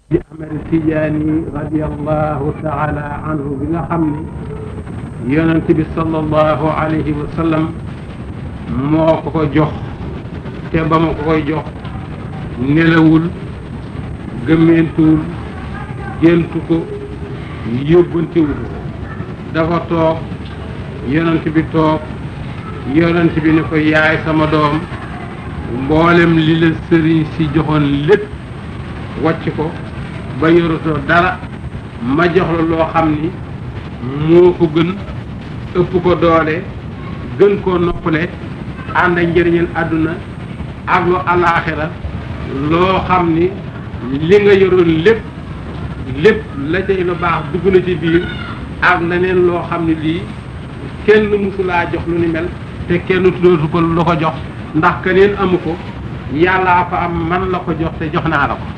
di Ahmed Tidiane radiallahu taala anhu bi nga xam ni yonent bi sallallahu alayhi wa sallam moo ko ko jox te ba ma ko koy jox nelawul gëmmeentuwul géntu ko yóbbantewu ko dafa toog yonent bi toog yonent bi ne ko yaay sama doom mboolem li la sëriñ si joxoon lépp wàcc ko ba yoratoo dara ma jox la loo xam ni moo ko gën ëpp ko doole gën koo noppale ànd ak njëriñal àdduna ak lu alaaxira loo xam ni li nga yoroon lépp lépp la cay lu baax dugg na ci biir ak leneen loo xam ne lii kenn mësulaa jox lu ni mel te kenn tuddootu ko lu ko jox ndax keneen amu ko yàllaa ko am man la ko jox te jox naa la ko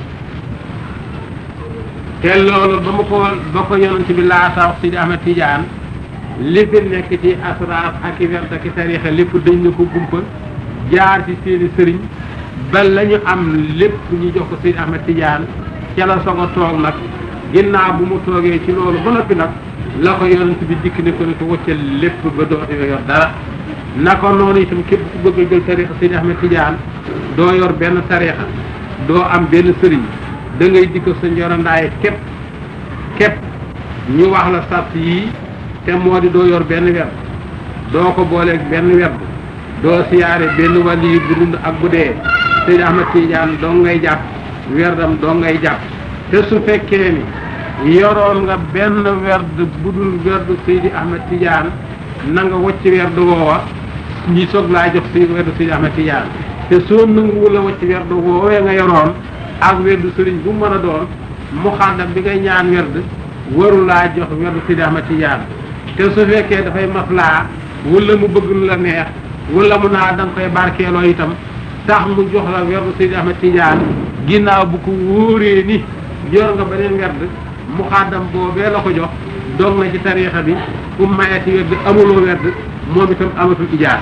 te loolu ba ma ko ba ko yonent bi laata wax Sidi Ahmed Tidiane li fi nekk ci asraar ak i werd ak i tariixa lépp dañ na ko gumpa jaar ci seeni sëriñ ba la ñu am lépp ñu jox ko Sidi Ahmed Tidiane ca la soog a toog nag ginnaaw bu mu toogee ci loolu ba noppi nag la ko yonent bi dikk ne ko ne ko wëccal lépp ba dootu yor dara naka noonu itam képp ku bëgg a jël tariixa Sidi Ahmed Tidiane doo yor benn tariixa doo am benn sëriñ da ngay dikk sa njorandaay képp képp ñu wax la sart yii te moo di doo yor benn werd doo ko booleeg benn werd doo siyaare benn wàlli yi bu dund ak bu dee Seydi Ahmed Tidiane doo ngay jàpp werdam doo ngay jàpp te su fekkee ni yoroon nga benn werd bu dul werdu Seydi Ahmed Tidiane na nga wacc werdu woowa ñi soog laa jox si werdu Seydi Ahmed Tidiane te soo nanguwul a wacc werdu woowee nga yoroon ak werdu sëriñ bu mën a doon mu xàndam bi ngay ñaan werd waru laa jox werdu Seydi Ahmed Tidiane te su fekkee dafay maslaa wala mu bëgg lu la neex wala mu naa da nga koy barkeeloo itam tax mu jox la werdu Seydi Ahmed Tidiane ginnaaw bu ko wóoree ni yor nga beneen werd mu xàndam boobee la ko jox dog na ci tariixa bi fu mayati werd amuloo werd moom itam amatul ijaar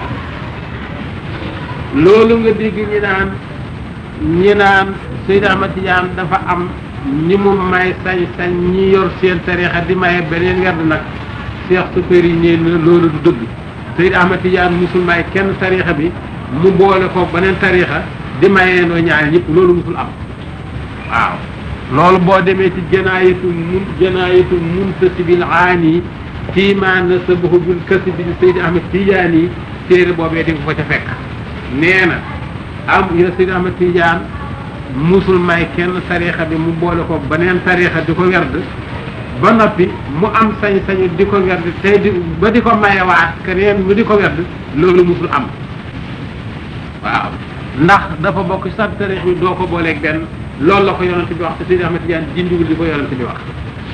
loolu nga dégg ñi naan ñi naan Seydi Ahmed Tidiane dafa am ñi mu may sañ-sañ ñi yor seen tariixa di maye beneen werd nag Cheikh Super yi nee na loolu du dëgg Seydi Ahmed Tidiane musul may kenn tariixa bi mu boole ko beneen tariixa di mayee noo ñaari ñëpp loolu musul am waaw loolu boo demee ci janaayatu mun janaayatu muntasibil aani fii ma nasabahu bil kasbi Seydi Ahmed Tidiane yi téere boobee di ko ca fekk nee na am ya Seydi Ahmed Tidiane musul may kenn tariixa bi mu boole ko beneen tariixa di ko werd ba noppi mu am sañ-sañu di ko werd tey di ba di ko mayewaat keneen mu di ko werd loolu musul am waaw ndax dafa bokk sax tariix bi doo ko booleeg benn loolu la ko yonent bi wax te Seydi Ahmed Tidiane dindiwul di ko yonent bi wax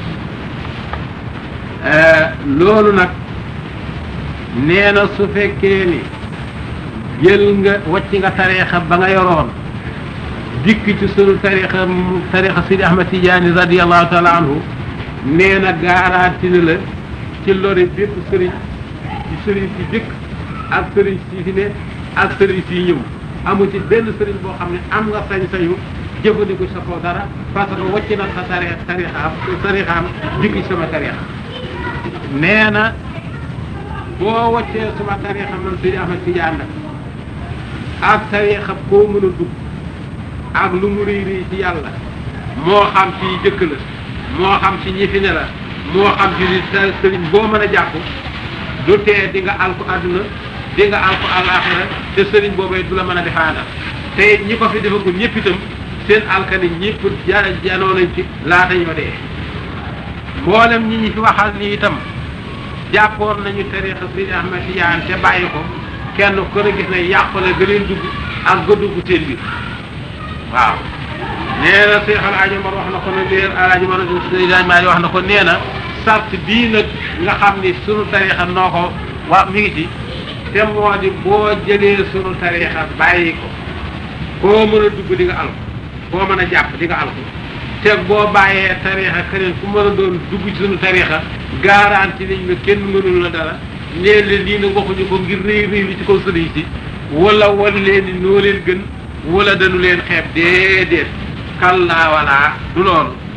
loolu nag nee na su fekkee ni jël nga wàcc nga tariixa ba nga yoroon dikk ci sunu tariixa tariixa Seydi Ahmed Tidiane radiallahu taala anhu nee na garanti na la ci lori bépp sëriñ ci sëriñ si dëkk ak sëriñ si fi ne ak sëriñ si ñëw amu ci benn sëriñ boo xam ne am nga sañ-sañu jëfandiku sa kaw dara parce que wàcc na sa tari tarixaam tarixaam dikk ci sama tarixa nee na boo wàccee sama tarixa man Seydi Ahmed Tidiane nag ak tarixa koo mën a dugg ak lu mu réy réy ci yàlla moo xam ci jëkk la moo xam ci ñi fi ne la moo xam ci li sëriñ boo mën a jàpp du tee di nga alku àdduna di nga alku àllaaxira te sëriñ boobee du la mën a defaana te ñi ko fi defagul ñëpp itam seen alkani ñëpp ja janoo nañ ci laata ñoo dee mboolem ñi ñi fi waxal ni itam jàppoon nañu tariixa Seydi Ahmed Tidiane te bàyyi ko kenn ku ne gis ne yàqule ga leen dugg ak ga dugg seen biir waaw nee na Seex Alaaji Omar wax na ko ne leer Alaaji Omar Seydi Maali wax na ko nee na sart bii nag nga xam ni sunu tariixa noo ko wa mi ngi ci te moo di boo jëlee sunu tariixa bàyyi ko koo mën a dugg di nga alko koo mën a jàpp di nga alko te boo bàyyee tariixa keneen ku mën a doon dugg ci sunu tariixa garanti nañ la kenn mënul la dara nee leen lii nag waxuñu ko ngir réy réy li ci kaw sëriñ si wala wan leen ni noo leen gën wala dañu leen xeeb déedéet kallaa wala du loolu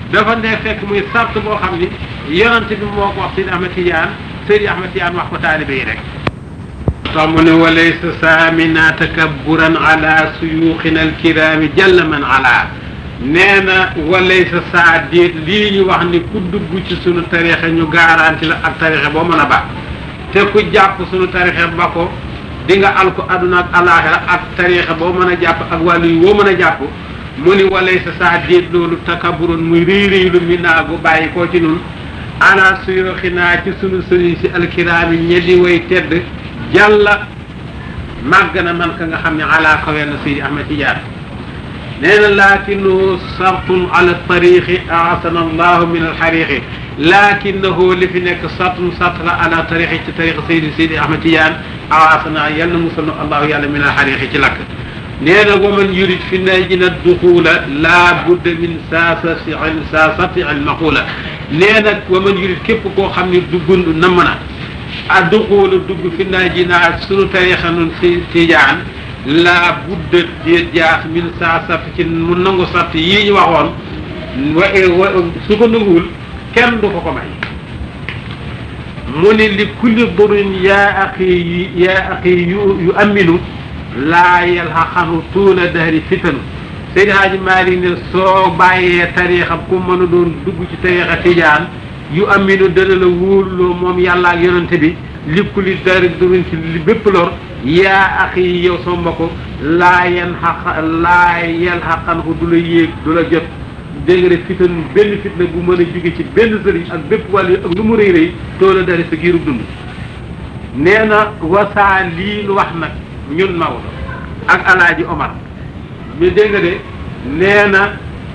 dafa ne fekk muy sart boo xam ni yonante bi moo ko wax Seydi Ahmed Tidiane Seydi Ahmed Tidiane wax ko taalibe yi rek tax mu ne walaysa saamina takabburan ala suyuuxina alkiraami jalla man ala nee na walaysa saa déet lii ñu wax ni ku dugg ci sunu tarixa ñu garanti la ak tarixa boo mën a ba te ku jàpp sunu tarixa ba ko di nga al ko àdduna ak alaaxira ak tarixa boo mën a jàpp ak wàllu yi woo mën a jàpp mu ni walaysa saa déet loolu takabburan muy réy réy lu mi naa gu bàyyi koo ci nun ala suyuuxinaa ci sunu sëriñ si alkiraami ñeddi way tedd jàlla màgg na man ka nga xam ne ala kawe na Seydi Ahmed Tidiane nee na laakinahu sartun ala tariqi aasana allahu min alxariqi laakinahu li fi nekk sartun sart la ala tariqi ci tariqi Seydi Seydi Ahmed Tidiane aasana yal na musal na allahu yàlla min alxariqi ci lakk nee na wa man yurid fi najina duxula laa budda min saasati saasati almaqula nee na wa man yurid képp koo xam ne duggund namm na a duxuula dugg fi najina sunu tariqa nun si Tidiane laa budda di jaas min saa sart ci mu nangu sart yii ñu waxoon wa su ko nanguwul kenn du ko ko may mu ni li kulli durin yaa axi yaa axi yu yu aminu laa yalxaqanu tuula dahri fitanu Seydi Haaji Maalik ne soo bàyyee tariixa ku mën a doon dugg ci tariixa tijaan yu aminu dana la wóorloo moom yàlla ak yonante bi li kulli dahri durin ci li bépp lor yaa axi yow sama mbokk laa yan xaq laa yel xaqan ko du la yéeg du la jot dégg nga fitan benn fitna bu mën a jóge ci benn sëriñ ak bépp wàll ak lu mu rëy rëy toola dari sa giirub dund nee na wasaa lii nu wax nag ñun Maodo ak alaaji Omar mi dégg nga de nee na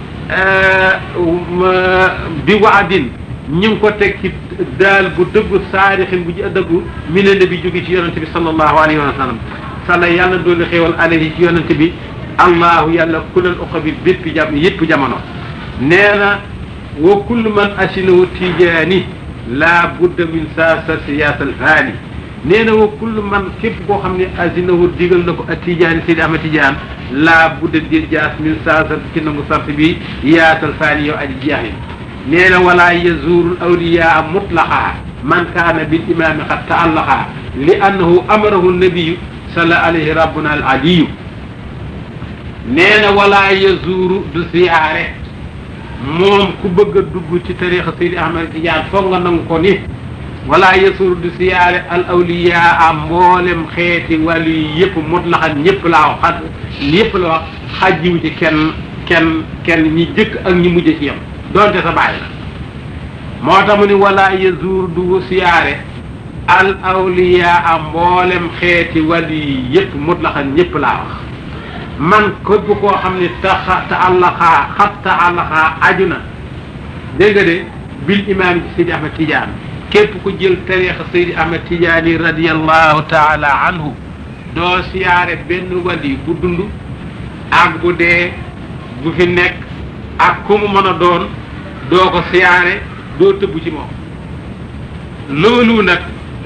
bi waadin ñu ngi ko teg ci daal bu dëggu saarixin bu ji dëggu mi ne bi jóge ci yonente bi sallallahu alayhi wa sallam salla yàlla doolu xéewal alayhi ci yonente bi allahu yàlla kulal uqa bi bépp jam yëpp jamono nee na wa kullu man asinahu tijaani laa budda min saa sa siyaasal faani nee na wa kullu man képp koo xam ne asinahu digal na ko a tijaani Seydi Ahmed Tidiane laa budda di jaas min saa sa ci nangu sart bi yaasal faani yow aji jeexi nee na wala yazuru awliyaa mutlaqa man kaana bil imaami qad taallaqa li annahu amarahu nabiyu salla alayhi rabbuna al aliyu nee na wala yazuru du siyaare moom ku bëgg a dugg ci tarixa Seydi Ahmed Tidiane foog nga nangu ko ni wala yazuru du siyaare al awliyaa mboolem xeeti wàllu yi yëpp mutlaxan ñëpp laa wax xaj ñëpp la wax xajjiwu ci kenn kenn kenn ñi jëkk ak ñi mujj ci yam donte sa bàyyi la moo tax mu ni wala yazur du siyaare al awliyaa mboolem xeeti wàllu yi yëpp mutlaxan ñëpp laa wax man képp koo xam ne taxa ta àllaxaa xat ta àllaxaa aju na dégg nga de bil imaam ci Seydi Ahmed Tidiane képp ku jël tariixa Seydi Ahmed Tidiane yi radiallahu taala anhu doo siyaare benn wali bu dund ak bu dee bu fi nekk ak ku mu mën a doon doo ko siyaare doo tëbb ci moom loolu nag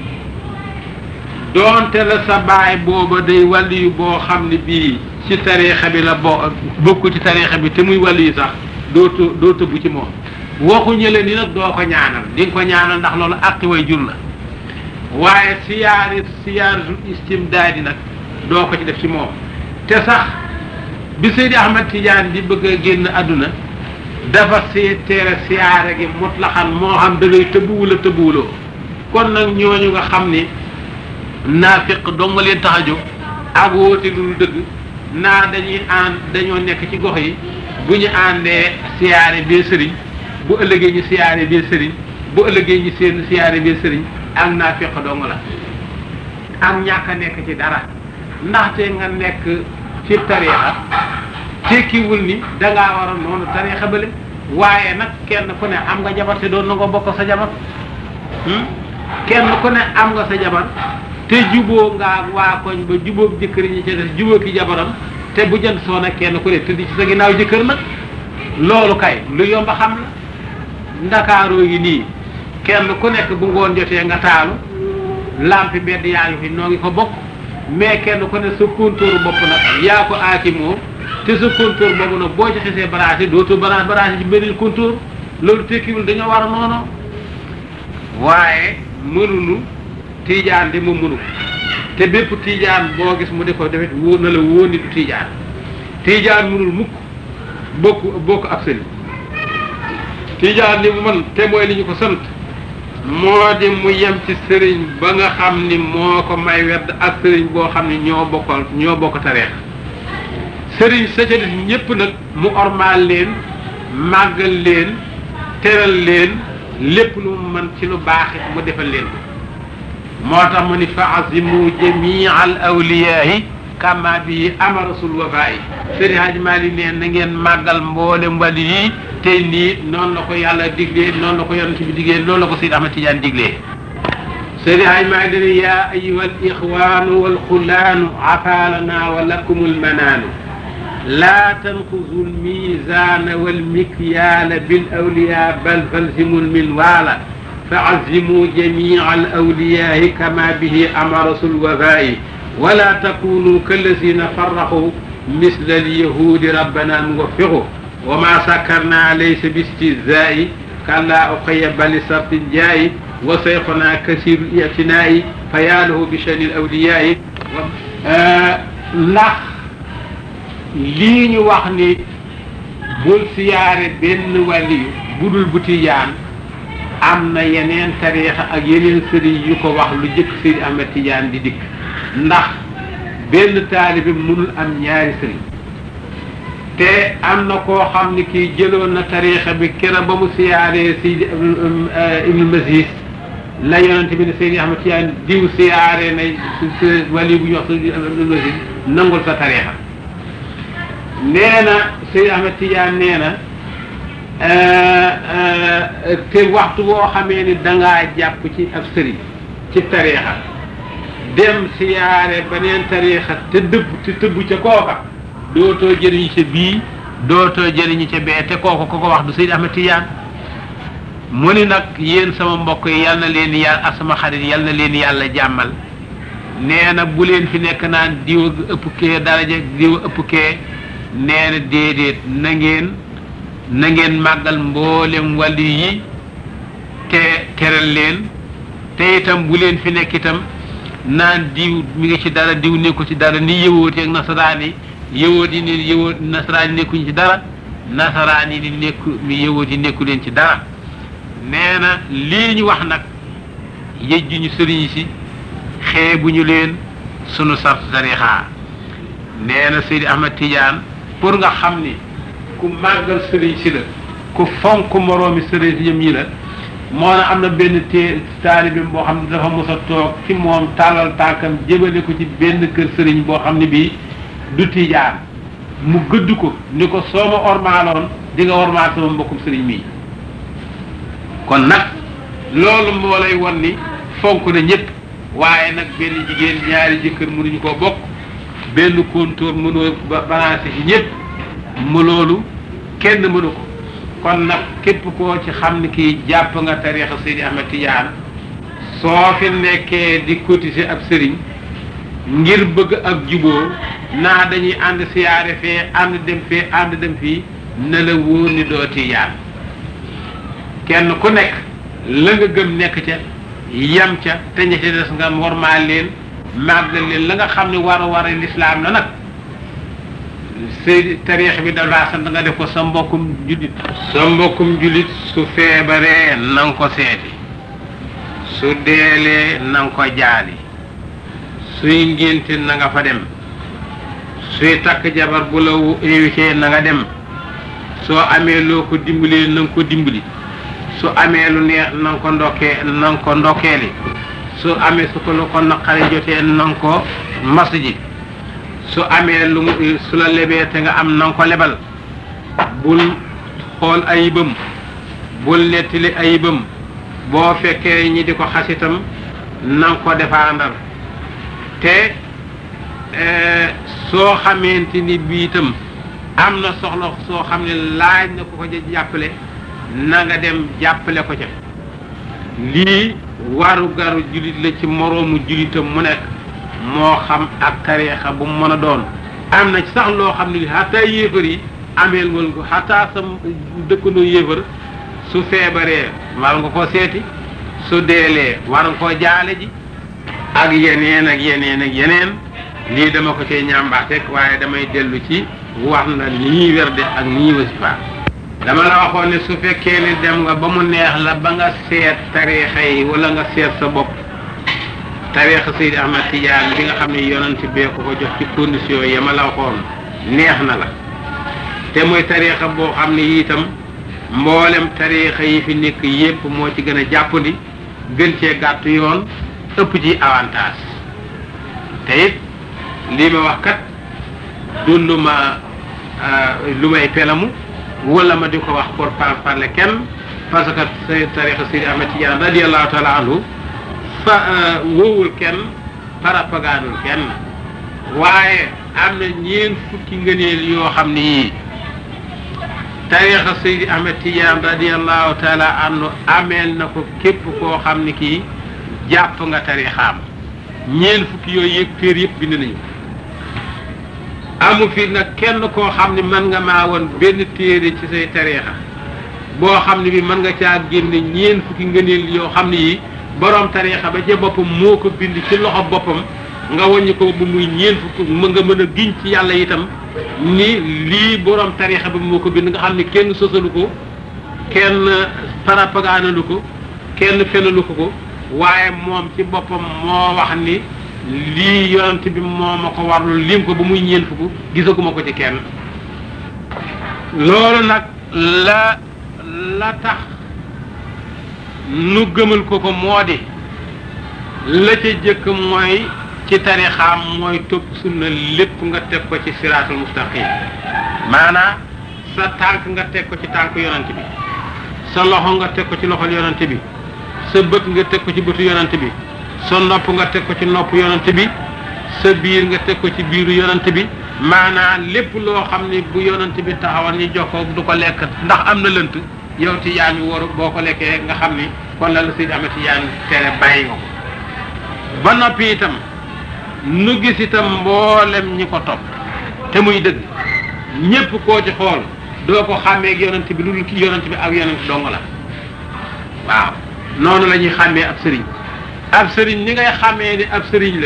doonte la sa baay booba day wàlli yu boo xam ne bii ci tariixa bi la bo bokk ci tariixa bi te muy wàlli yu sax doo të doo tëbb ci moom waxuñu la ni nag doo ko ñaanal di nga ko ñaanal ndax loolu àqi way jur la waaye siyaari siyaaratul istimdaadi nag doo ko ci def ci moom te sax bi Seydi Ahmed Tidiane di bëgg a génn àdduna dafa see teere siyaare gi mutlaxan moo xam da ngay tëbbuwula tëbbuwuloo kon nag ñooñu nga xam ni naafiq dong nga leen tax a jóg ak woote lu dëgg naa dañuy ànd dañoo nekk ci gox yi bu ñu àndee siyaare bee sëriñ bu ëllëgee ñu siyaare bee sëriñ bu ëllëgee ñu seen siyaare bee sëriñ ak naafiq dong la ak ñàkk a nekk ci dara ndaxte nga nekk ci tariixa tekkiwul ni dangaa war a noonu tariixa bële waaye nag kenn ku ne am nga jabar te doon na nga bokk sa jabar kenn ku ne am nga sa jabar te juboo nga waa koñ ba jubóog jëkkër ñi ci des jubóo ki jabaram te bu jënd soo nag kenn ku ne tëdd ci sa ginnaaw jëkkër nag loolu kay lu yomb xam la ndakaaroo yi nii kenn ku nekk bu ngoon jotee nga taalu lampi mbedd yaa ngi fi noo ngi ko bokk mais kenn ku ne sa kontóor bopp nag yaa ko aaki moo te sa kontóor boobu nag boo ci xisee branché dootoo branché branché ci beneen kontóor loolu tekkiwul dañoo war a noonu waaye mënuñu tiijaan di mu mënu te bépp tiijaan boo gis mu di ko defet wóor na la wóor ni du tiijaan tiijaan mënul mukk bokk bokk ab sëriñ tiijaan li mu mën te mooy li ñu ko sant moo di mu yem ci sëriñ ba nga xam ni moo ko may werd ak sëriñ boo xam ni ñoo bokkal ñoo bokk tareex sëriñ sa ca des ñépp nag mu ormaal leen màggal leen teral leen lépp lu mu mën ci lu baax it mu defal leen ko moo tax mu ni fa azimu jamia al awliyaahi kama bi amarasul wafaayi sëriñ Hadji Malick neen na ngeen màggal mboolem wàlli yi te nii noonu la ko yàlla diglee noonu la ko yonent bi diglee loolu la ko Seydi Ahmad Tidiane diglee sëriñ Hadji Malick dane yaa ayuha al ixwaanu wal xulaanu afaalana wa lakum al manaanu laa tanqusu al miizaana wal mikyaala bil awliyaa bal falzimu al minwaala fa azimu jamia al awliyaahi kama bihi amarasul wafaayi wala takunu kallazina farraqu misla alyahudi rabbana nuwaffiqu wa ma sakkarna laysa bistihzaa'i kalla uqayya bali sartin jaayi wa sayxuna kasiru itinaa'i fa yaa lahu bi shani alawliyaa'i ndax lii ñu wax ni bul siyaare benn wàlliyu budul bu tijaan am na yeneen tariixa ak yeneen sëriñ yu ko wax lu jëkk Seydi Ahmed Tidiane di dikk ndax benn taalibe mënul am ñaari sëriñ te am na koo xam ni kii jëloon na tariixa bi kera ba mu siyaaree Seydi Ibnu Mazis la yonente bi ne Seydi Ahmed Tidiane diw siyaaree na wali bu ñu wax Seydi Ibnu Mazis nangul sa tariixa nee na Seydi Ahmed Tidiane nee na te waxtu boo xamee ni dangaa jàpp ci ab sëriñ ci tariixa dem siyaare beneen tariixa te dëbb te tëbb ca kooka dootoo jëriñu ca bii dootoo jëriñu ca bee te kooku ko ko wax du Seydi Ahmed Tidiane mu ni nag yéen sama mbokk yi yal na leen yàlla ak sama xarit yal na leen yàlla jàmmal nee na bu leen fi nekk naan diw ëpp kee daraja diw ëpp kee nee na déedéet na ngeen na ngeen màggal mboolem wàllu yi te teral leen te itam bu leen fi nekk itam naan diw mi ngi ci dara diw nekku ci dara ni yëwooti ak nasaraan yi yëwoot yi ni yëwoot nasaraan yi nekkuñ ci dara nasaraan yi ni nekku mi yëwoot yi nekku leen ci dara nee na lii ñu wax nag yëjju ñu sëriñ si xeebuñu leen sunu sart tarixa nee na Seydi Ahmad Tidiane pour nga xam ni ku màggal sëriñ si la ku fonk moroomi sëriñ si ñoom ñi la moo na am na benn té taalibi boo xam ne dafa mos a toog ci moom tàllal tànkam jëmale ko ci benn kër sëriñ boo xam ne bii du tijaan mu gëdd ko ni ko soo ma ormaaloon di nga ormaal sama mbokkum sëriñ mii kon nag loolu moo lay won ni fonk na ñëpp waaye nag benn jigéen ñaari jëkkër mënuñu koo bokk benn kontóor mënoo ba balancé ci ñëpp mu loolu kenn mënu ko kon nag képp koo ci xam ni kii jàpp nga tariixa Seydi Ahmed Tidiane soo fi nekkee di cotiser ab sëriñ ngir bëgg ak juboo naa dañuy ànd siyaare fee ànd dem fee ànd dem fii na la wóor ni doo Tijaan kenn ku nekk la nga gëm nekk ca yam ca te ña ca des nga wormaal leen màggal leen la nga xam ne war a war a lislaam la nag sëy tariix bi dafa sant nga def ko sa mbokkum jullit sa mbokkum jullit su feebaree na nga ko seeti su deelee na nga ko jaali suy ngénte na nga fa dem suy takk jabar bu la invité na nga dem soo amee loo ko dimbalee na nga ko dimbali su amee lu neex na nga ko ndokkee na nga ko ndokkeeli su amee su ko lu ko naqari jotee na nga ko mas ji su amee lu su la lebee te nga am na nga ko lebal bul xool ayibam bul nettali ayibam boo fekkee ñi di ko xasitam na nga ko défendal te soo xamante ni bii itam am na soxla soo xam ne laaj na ko ko jàppale na nga dem jàppale ko ca lii waru garu jullit la ci moroomu jullitam mu nekk moo xam ak tariixa bu mu mën a doon am na sax loo xam ne xataa yéefar yi ameel wal ko xataa sa dëkkandoo yéefar su feebaree war nga koo seeti su deelee war nga koo jaale ji ak yeneen ak yeneen ak yeneen lii dama ko cee ñambaate waaye damay dellu ci wax na ni ñuy werde ak ni ñuy wasifa dama la waxoon ne su fekkee ni dem nga ba mu neex la ba nga seet tariixa yi wala nga seet sa bopp tariixa Seydi Ahmad Tidiane bi nga xam ne yonent bee ko ko jox ci condition yi ma la waxoon neex na la te mooy tariixa boo xam ne itam mboolem tariixa yi fi nekk yépp moo ci gën a jàppandi gën cee gàtt yoon ëpp ci avantage te it lii ma wax kat du lu ma lu may pelamu wala ma di ko wax pour par parler kenn parce que say tarixa Seydi Ahmad Tidiane radiallahu taala anhu fa wowul kenn parapagaanul kenn waaye am na ñeen fukki ngëneel yoo xam ne yii tarixa Seydi Ahmad Tidiane radiallahu taala anhu ameel na ko képp koo xam ne kii jàpp nga tarixaam ñeen fukki yooyu yëg téer yëpp bind nañu amu fi nag kenn koo xam ne mën nga maa woon benn téere ci say tariixa boo xam ne bi mën nga caa génne ñeen fukki ngëneel yoo xam ne yi borom tariixa ba ca boppam moo ko bind ci loxo boppam nga wàññi ko bu muy ñeen fukki mën nga mën a giñ ci yàlla itam ni lii borom tariixa bi moo ko bind nga xam ne kenn sosalu ko kenn parapagaanalu ko kenn fenalu ko ko waaye moom ci boppam moo wax ni lii yonent bi moo ma ko warlu lim ko ba muy ñeent fukk gisaguma ko ci kenn loolu nag la la tax nu gëmal ko ko moo di la ca jëkk mooy ci tarixaam mooy topp sunna lépp nga teg ko ci siraatul mustaqim maanaam sa tànk nga teg ko ci tànk yonent bi sa loxo nga teg ko ci loxol yonent bi sa bët nga teg ko ci bëtu yonent bi sa nopp nga teg ko ci nopp yonent bi sa biir nga teg ko ci biiru yonent bi maanaam lépp loo xam ni bu yonent bi taxawal ñu jox ko du ko lekk ndax am na lënt yow tijaan yi waru boo ko lekkee nga xam ni kon la la Seydi Ahmad Tijaan tere bàyyi nga ko ba noppi itam nu gis itam mboolem ñi ko topp te muy dëgg ñépp koo ci xool doo ko xàmmee ak yonent bi lu dul ki yonent bi ak yonent dong la waaw noonu la ñuy xàmmee ab sëriñ ab sëriñ ni ngay xàmmee ni ab sëriñ la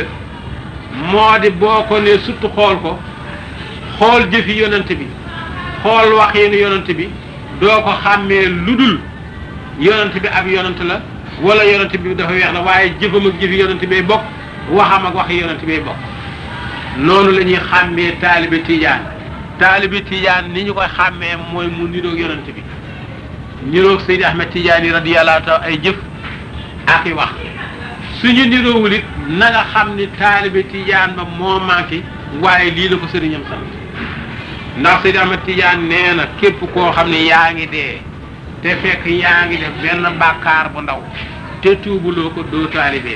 moo di boo ko ne surtout xool ko xool jëfi yonent bi xool waxiinu yonent bi doo ko xàmmee lu dul yonent bi ab yonent la wala yonent bi dafa weex la waaye jëfam ak jëfi yonent bay bokk waxam ak waxi yonent bay bokk noonu la ñuy xàmmee taalibe tijaan taalibe tijaan ni ñu koy xàmmee mooy mu niroog yonent bi niroog Seydi Ahmed Tidiane radiyallahu taala ay jëf ak i wax suñu niroowul it na nga xam ni taalibe tijaan ba moo manqué waaye lii la ko sëriñam sant ndax Seydi Ahmed Tidiane nee na képp koo xam ne yaa ngi dee te fekk yaa ngi def benn bàkkaar bu ndaw te tuubuloo ko doo taalibe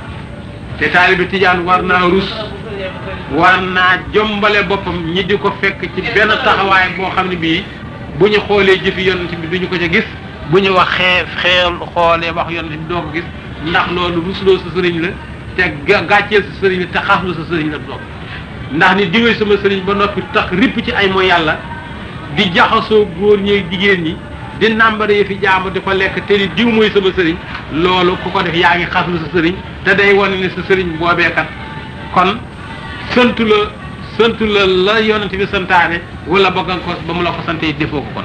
te taalibe tijaan war naa rus war naa jombale boppam ñi di ko fekk ci benn taxawaay boo xam ne bii bu ñu xoolee jëfi yonent bi duñu ko ca gis bu ñu wax xee xeel xoolee wax yonent bi doo ko gis ndax loolu rusloo sa sëriñ la te gàcceel sa sëriñ la te xaslu sa sëriñ la doog ndax ni diwee sama sëriñ ba noppi tax ripp ci ay mooy yàlla di jaxasoo góor ñeeg jigéen ñi di nàmbare fi jaamu di ko lekk te ni diw mooy sama sëriñ loolu ku ko def yaa ngi xaslu sa sëriñ te day wane ne sa sëriñ boobeekat kon santu la santu la la yonent bi santaane wala ba nga ko ba mu la ko sante defoo ko kon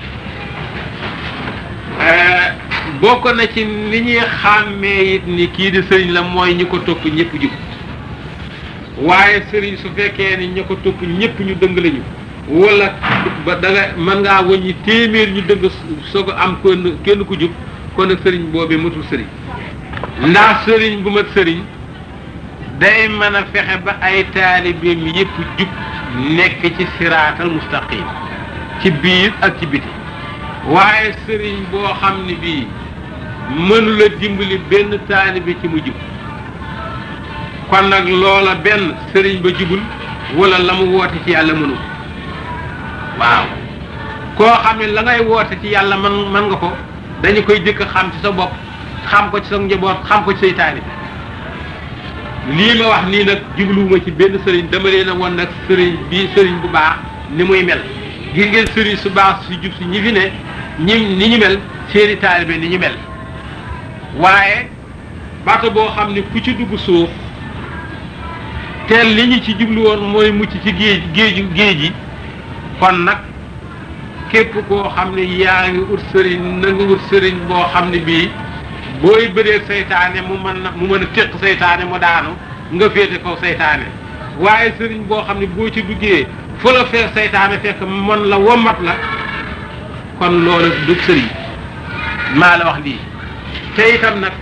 bokk na ci li ñuy xàmmee it ni kii di sëriñ la mooy ñi ko topp ñëpp jub waaye sëriñ su fekkee ni ñi ko topp ñëpp ñu dëng lañu wala ba da nga mën ngaa wëññi téeméer ñu dëng soog a am kenn kenn ku jub kon nag sëriñ boobee matul sëriñ ndax sëriñ bu mat sëriñ day mën a fexe ba ay taalibeem yëpp jub nekk ci siraatal mustaqim ci biir ak ci biti waaye sëriñ boo xam ne bii mënula dimbali benn taalibe ci mu jub kon nag loola benn sëriñ ba jubul wala la mu woote ci yàlla mënu waaw koo xam ne la ngay woote ci yàlla man man nga ko dañu koy jëkk xam ci sa bopp xam ko ci sa njaboot xam ko ci say taalibe lii ma wax nii nag jubluwuma ci benn sëriñ dama leen a won nag sëriñ bii sëriñ bu baax ni muy mel gis ngeen sëriñ su baax si jub si ñi fi ne ñi ni ñu mel seeni taalibe ni ñu mel waaye bato boo xam ne ku ci dugg suuf te li ñu ci jublu woon mooy mucc ci géej géeju géej gi kon nag képp koo xam ne yaa ngi ut sëriñ na nga ut sëriñ boo xam ne bii booy bëree seytaane mu mën na mu mën a téq seytaane mu daanu nga féete kaw seytaane waaye sëriñ boo xam ne boo ci duggee fu la fee seytaane fekk mën la womat la kon loolu du sëriñ maa la wax lii te itam nag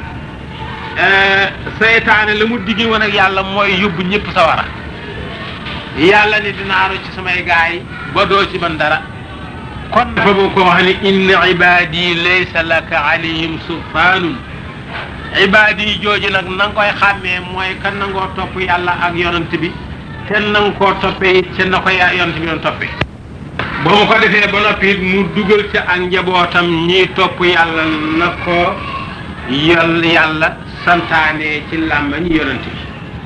seytaane la mu diggi woon ak yàlla mooy yóbbu ñëpp sawara yàlla ni dinaa ci samay gaay ba doo ci man dara kon dafa bu ko wax ni inna ibadi laysa laka alayhim sultaanun ibadi jooju nag na nga koy xàmmee mooy kan nangoo topp yàlla ak yonent bi te nanga koo toppee it te na ko yonent bi doon toppee ba mu ko defee ba noppi it mu dugal ca ak njabootam ñiy topp yàlla na ko yol yàlla santaane ci làmmañ yonent bi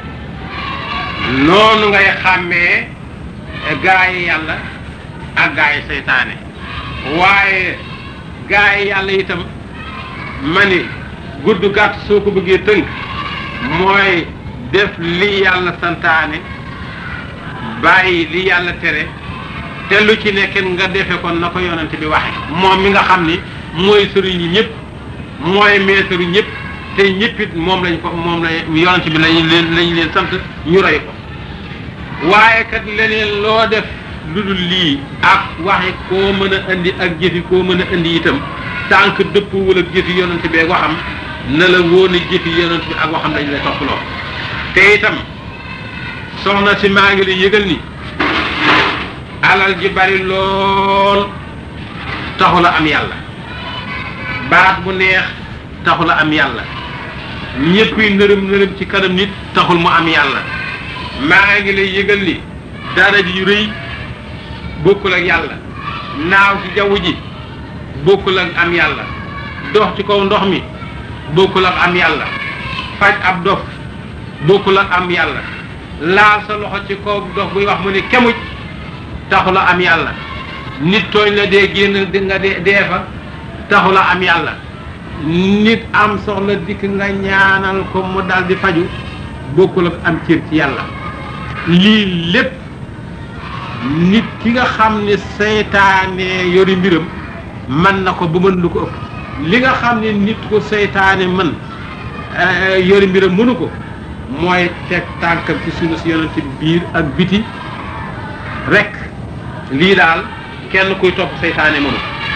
noonu ngay xàmmee gaayi yàlla ak gaayi seytaane waaye gaayi yàlla itam ma ni gudd gàtt soo ko bëggee tënk mooy def li yàlla santaane bàyyi li yàlla tere te lu ci nekk nga defe kon na ko yonent bi waxe moom mi nga xam ni mooy sëriñu ñëpp mooy meesaru ñëpp te ñëpp it moom lañ ko moom la yonent bi lañ leen lañ leen sant ñu roy ko waaye kat leneen loo def lu dul lii ak waxi koo mën a indi ak jëfi koo mën a indi itam tànk dëpp wala jëfi yonent bi ak waxam na la wóone jëfi yonent bi ak waxam dañ lay toppaloo te itam soxna si maa ngi lay yëgal ni alal ji bari lool taxula am yàlla baat bu neex taxula am yàlla ñëpp yi nërëm nërëm ci kanam nit taxul mu am yàlla maa ngi lay yëgal ni dara ji yu rëy bokkul ak yàlla naaw ci jaww ji bokkul ak am yàlla dox ci kaw ndox mi bokkul ak am yàlla faj ab dof bokkul ak am yàlla laal sa loxo ci kaw dox buy wax mu ni kemuj taxula am yàlla nit tooñ la dee génn di nga dee dee fa taxula am yàlla nit am soxla dikk nga ñaanal ko mu dal di faju bokkul ak am cër ci yàlla lii lépp nit ki nga xam ne seytaane yori mbiram mën na ko ba mën lu ko ëpp li nga xam ne nit ko seytaane mën yori mbiram mënu ko mooy teg tànkam ci sunu si yonent biir ak biti rek lii daal kenn kuy topp seytaane mënu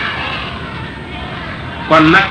kon nag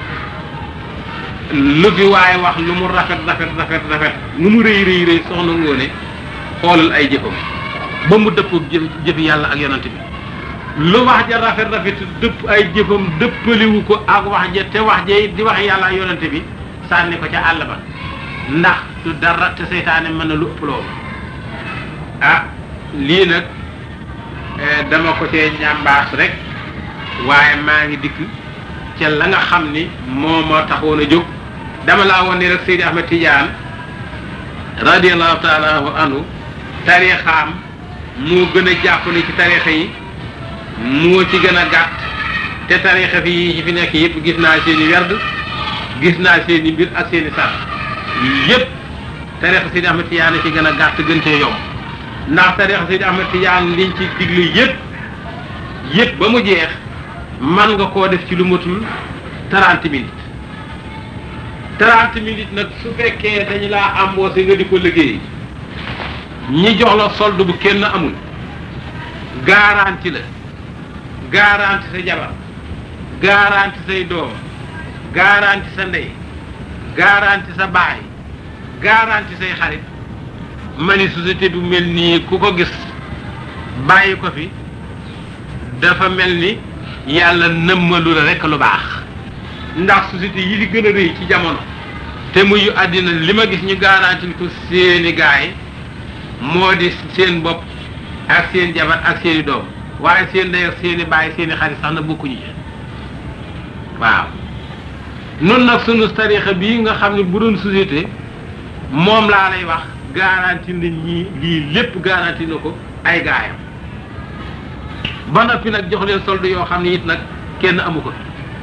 lu fi waaye wax lu mu rafet rafet rafet rafet nu mu rëy rëy rëy soxna ngoone xoolal ay jëfam ba mu dëpp jëf jëfi yàlla ak yonent bi lu wax ja rafet rafet dëpp ay jëfam dëppaliwu ko ak wax ja te wax ja di wax yàlla ak yonent bi sànni ko ca àll ba ndax du dara te seytaane mën na lu ëpp loolu ah lii nag dama ko cee ñambaas rek waaye maa ngi dikk ca la nga xam ni moo ma taxoon a jóg dama laa woon ni rek Seydi Ahmed Tidiane radiallahu taala anhu tarixaam moo gën a jàppale ci tarixa yi moo ci gën a gàtt te tarixa fi yi fi nekk yëpp gis naa seen i werd gis naa seen i mbir ak seen i sart yëpp tarixa Seydi Ahmed Tidiane ci gën a gàtt gën cee yomb ndax tarixa Seydi Ahmed Tidiane liñ ci digle yëpp yëpp ba mu jeex man nga koo def ci lu matul trente minutes trente minutes nag su fekkee dañu laa embauché nga di ko liggéey ñi jox la solde bu kenn amul garanti la garanti sa jabar garanti say doom garanti sa ndey garanti sa baay garanti say xarit ma ni société bu mel nii ku ko gis bàyyi ko fi dafa mel ni yàlla nëmmalu la rekk lu baax ndax société yi di gën a rëy ci jamono te muy àddina li ma gis ñu garanti ko seeni gaay moo di seen bopp ak seen jabar ak seeni doom waaye seen ndey ak seeni baay seeni xarit sax na bokkuñu ci waaw nun nag sunu tarixa bii nga xam ne bu doon société moom laa lay wax garanti na ñii lii lépp garanti na ko ay gaayam ba noppi nag jox leen solde yoo xam ne it nag kenn amu ko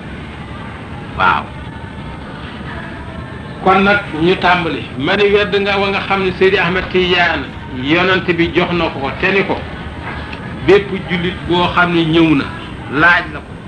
waaw kon nag ñu tàmbali ma ni wedd nga wa nga xam ne Seydi Ahmed Tidiane yonent bi jox na ko ko te ni ko bépp jullit boo xam ne ñëw na laaj la ko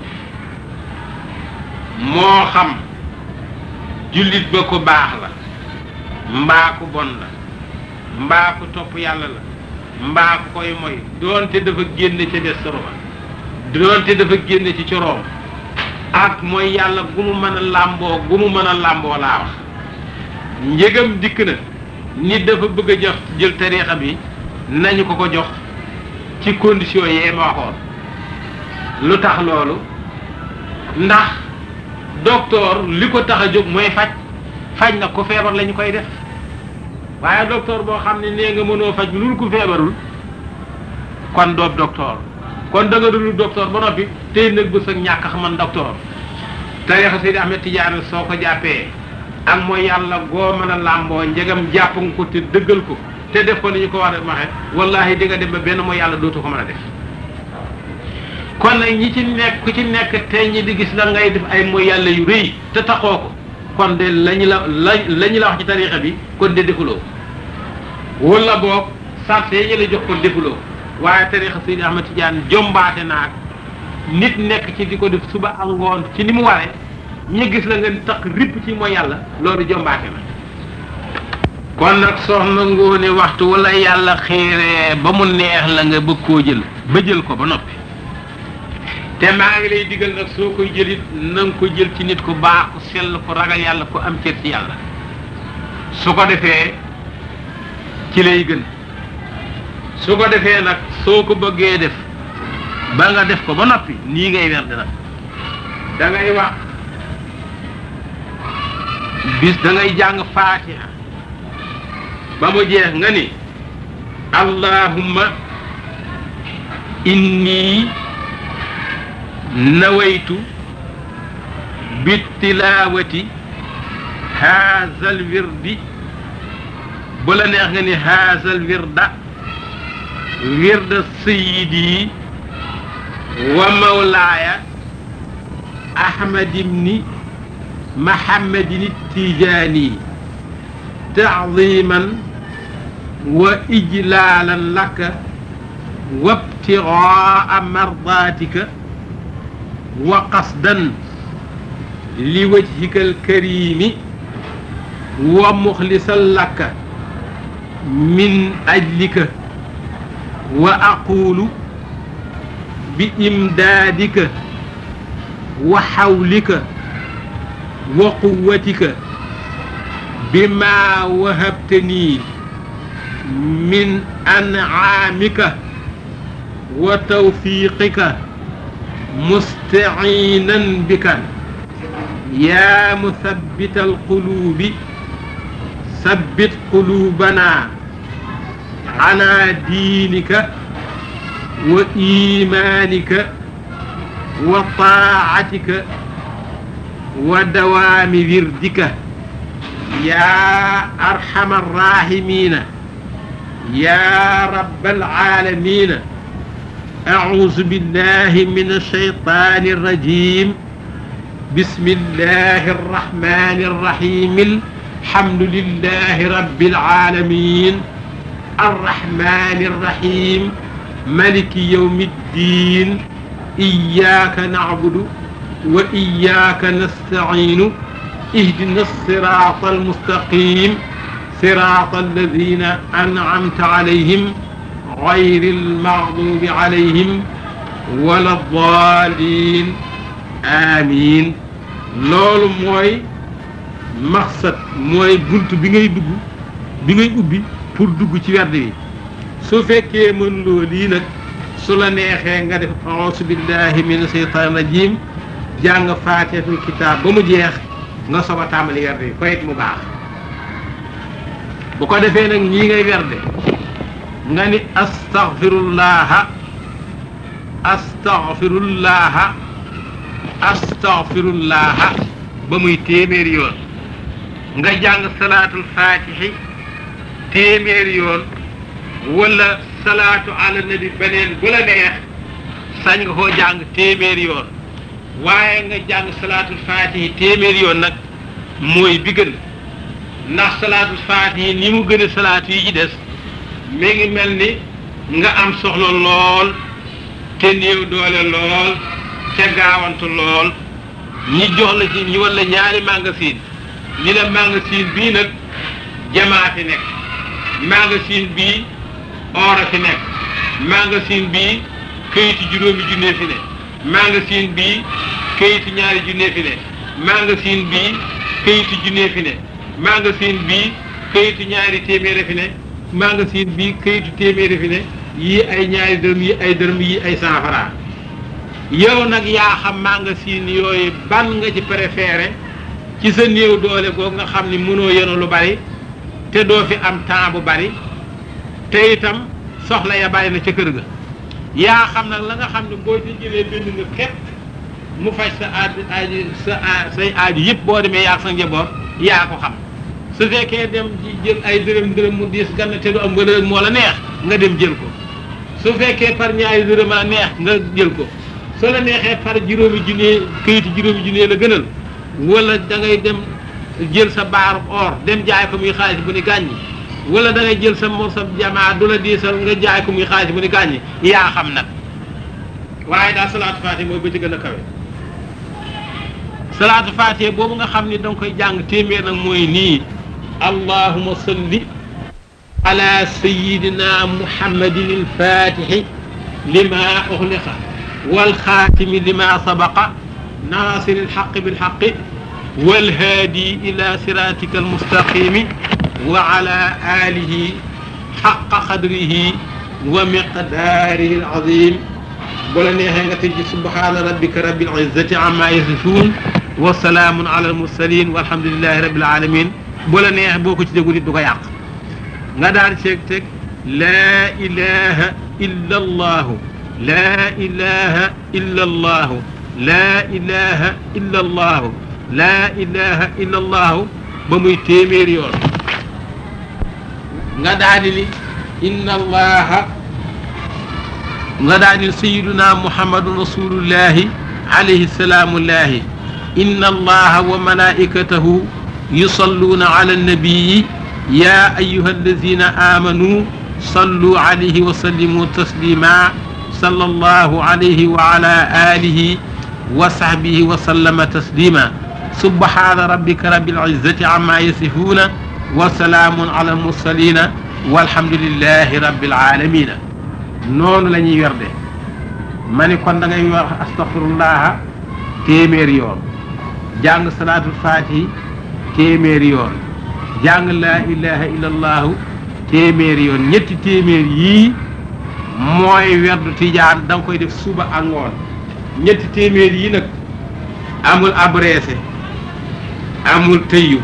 moo xam jullit ba ko baax la mbaa ku bon la mbaa ku topp yàlla la mbaa ku koy moy doonte dafa génn ca des soroba doonte dafa génn ci coroom ak mooy yàlla gu mu mën a làmboo gu mu mën a làmboo laa wax njëgam dikk na nit dafa bëgg a jox jël tariixa bi nañu ko ko jox ci condition yee ma waxoon lu tax loolu ndax docteur li ko tax a jóg mooy faj faj na ko feebar lañu koy def waaye docteur boo xam ne nee nga mënoo faj lu ko feebarul kon doob docteur kon da nga dul docteur ba noppi tey nag bës ak ñàkk xaman docteur tariixa Seydi Ahmed Tidiane soo ko jàppee ak mooy yàlla goo mën a làmboo njegam jàpp nga ko te dëggal ko te def ko ni ñu ko war a waxe wallahi di nga dem ba benn mooy yàlla dootu ko mën a def kon nag ñi ci nekk ku ci nekk te ñi di gis la ngay def ay mooy yàlla yu rëy te taxoo ko kon de lañu la la la ñu la wax ci tariixa bi kon de defuloo wala boog sarte yi ñu la jox kon defuloo waaye tariixa Seydi Ahmed Tidiane jombaate naag nit nekk ci di ko def suba ak ngoon ci ni mu waree ñu gis la nga tax ripp ci mooy yàlla loolu jombaate na kon nag soxna ngoone waxtu wala yàlla xiiree ba mu neex la nga bëgg koo jël ba jël ko ba noppi te maa ngi lay digal nag soo koy jëlit na nga ko jël ci nit ku baax ku sell ku ragal yàlla ku am cër ci yàlla su ko defee ci lay gën su ko defee nag soo ko bëggee def ba nga def ko ba noppi nii ngay werd nag da ngay wax bis da ngay jàng faatiha ba mu jeex nga ni allahumma inni nawaytu bittilaawati haazal wirdi bu la neex nga ni haazal wirda wirda sayidi wa mawlaaya ahmad ibni mahammadin tijaani taadiman wa ijlaalan laka wabtigaa mardaatika wa qasdan li wajhika alkarimi wa muxlisan laka min ajlika wa aqulu bi imdaadika wa xawlika wa quwatika bima wahabtani min ancaamika wa tawfiiqika mustaciinan bika yaa musabbita alquluubi sabbit quluubanaa calaa diinika wa iimaanika wa taacatika wa dawaami wirdika yaa arxama arraahimiina yaa rabbal aalamiina أعوذ بالله من الشيطان الرجيم بسم الله الرحمن الرحيم الحمد لله رب العالمين الرحمن الرحيم ملك يوم الدين إياك نعبد وإياك نستعين اهدنا الصراط المستقيم صراط الذين أنعمت عليهم غير المغضوب عليهم ولا الضالين آمين loolu mooy maqsad mooy bunt bi ngay dugg bi ngay ubbi pour dugg ci werd wi su fekkee mën loo lii nag su la neexee nga def auzu billahi min sheytaan rajim jàng faatihatul kitaab ba mu jeex nga soog a tàmbali werd wi koyit mu baax bu ko defee nag ñii ngay werde nga ni astaghfirullaha astaghfirullaha astaghfirullaha ba muy téeméeri yoon nga jàng salaatul faatihi téeméeri yoon wala salaatu ala nabi beneen bu la neex sañ nga koo jàng téeméeri yoon waaye nga jàng salaatul faatihi téeméer yoon nag mooy bi gën ndax salaatul faatihi ni mu gën a salaatu yi ci des mi ngi mel ni nga am soxla lool te néew doole lool te gaawantu lool ñi jox la ci ñi wala ñaari magasin ni la magasin bii nag jamaa fi nekk magasin bii or a fi nekk magasin bii këyitu juróomi junne fi ne magasin bii këyitu ñaari junne fi ne magasin bii këyitu junne fi ne magasin bii këyitu ñaari téeméer fi ne magasin bii këyitu téeméer fi ne yii ay ñaari dërëm yii ay dërëm yii ay cent francs yow nag yaa xam magasin yooyu ban nga ci préféré ci sa néew doole googu nga xam ni mënoo yenu lu bari te doo fi am temps bu bari te itam soxla ya bari na ca kër ga yaa xam nag la nga xam ne boo ci jëlee bind nga képp mu faj sa aaj aaj sa say aaju yëpp boo demee yaa sa njaboot yaa ko xam su fekkee dem jël ay dërëm dërëm mu diis gann te du am nga moo la neex nga dem jël ko su fekkee par ñaari dërëm la neex nga jël ko soo la neexee par juróomi junne këyitu juróomi junne la gënal wala da ngay dem jël sa baaru or dem jaay ko muy xaalis bu ni gàññi wala da ngay jël sa mor sa jamaa du la diisal nga jaay ko muy xaalis bu ni gàññi yaa xam nag waaye daal salaatu faatiha mooy ba ci gën a kawe salaatu faatiha boobu nga xam ni da nga koy jàng téeméer nag mooy nii allahuma salli ala sayidina muhammadin alfatixi lima uxliqa walxaatimi lima sabaqa naasiri alxaqi bilxaqi والهادي إلى صراطك المستقيم وعلى آله حق قدره ومقداره العظيم بلا نيهنga تجي سبحان ربك رب العزة عما يصفون وسلام على المرسلين والحمد لله رب العالمين بلا نيه boko ci degul du ko yàq nga daal ceeg teg لا إله إلا الله لا إله إلا الله لا إله إلا الله laa ilaha illa allahu ba muy téeméeri yoon nga daal di ni inna allaha nga daal di sayiduna muhammadun rasulullahi alayhi salaamullahi inna allaha wa malaikatahu yusalluuna ala annabiyi ya ayuha alladina amanu sallu alayhi wa sallimu taslima salla allahu alayhi wa ala alihi wa sahbihi wa sallama taslima subhaana rabbika rabbil izzati amma yasifuuna wa salaamun ala almursalina walhamdulillahi rabbil alamina noonu la ñuy werde ma ni kon da ngay wax astaghfirullaha téeméeri yoon jàng salaatul faatihi téeméeri yoon jàng laa ilaha illa allahu téeméeri yoon ñetti téeméer yii mooy werdu tijaan da nga koy def suba ak ngoon ñetti téeméer yii nag amul abreese amul tëyu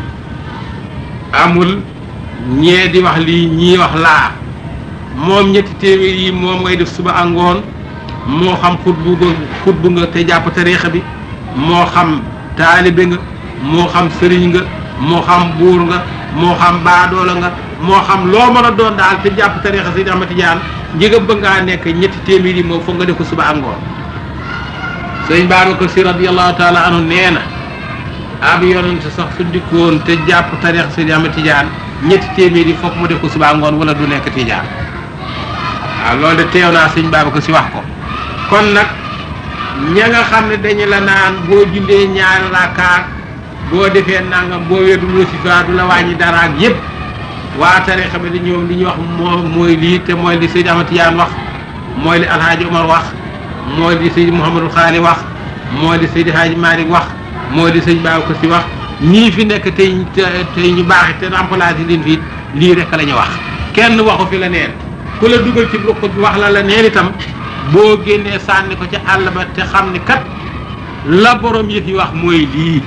amul ñee di wax lii ñii wax laa moom ñetti téeméer yi moom ngay def suba ak ngoon moo xam xutbu nga xutbu nga te jàpp tariixa bi moo xam taalibe nga moo xam sëriñ nga moo xam buur nga moo xam baadoola nga moo xam loo mën a doon daal te jàpp tariixa si Ahmad Tijaan njëgam ba ngaa nekk ñetti téeméer yi moom foog nga def ko suba ak ngoon sëriñ Babacar Si radiyallahu taala anhu nee na ab yonent sax su dikkoon te jàpp tariixa si Ahmad Tijaan ñetti téeméer yi foog mu def ko suba ak ngoon wala du nekk Tijaan waaw loolu de teew naa sëñ Babacar Si wax ko kon nag ña nga xam ne dañu la naan boo jullee ñaari rakkaat boo defee nangam boo weddul wasifa du la wàññi dara ak yëpp waa tariixa bi di ñoom li ñu wax moo mooy lii te mooy li Seydi Ahmad Tijaan wax mooy li Alhaaji Omar wax mooy li Seydi Mouhamadul Xaali wax mooy li Seydi Haaji Malick wax mooy li sëñ Babacar Si wax ñii fi nekk tey tey ñu baax te remplacé leen fii lii rek la ñu wax kenn waxu fi la neen ku la dugal ci ruq bi wax la la neen itam boo génnee sànni ko ci àll ba te xam ni kat la borom yëf yi wax mooy lii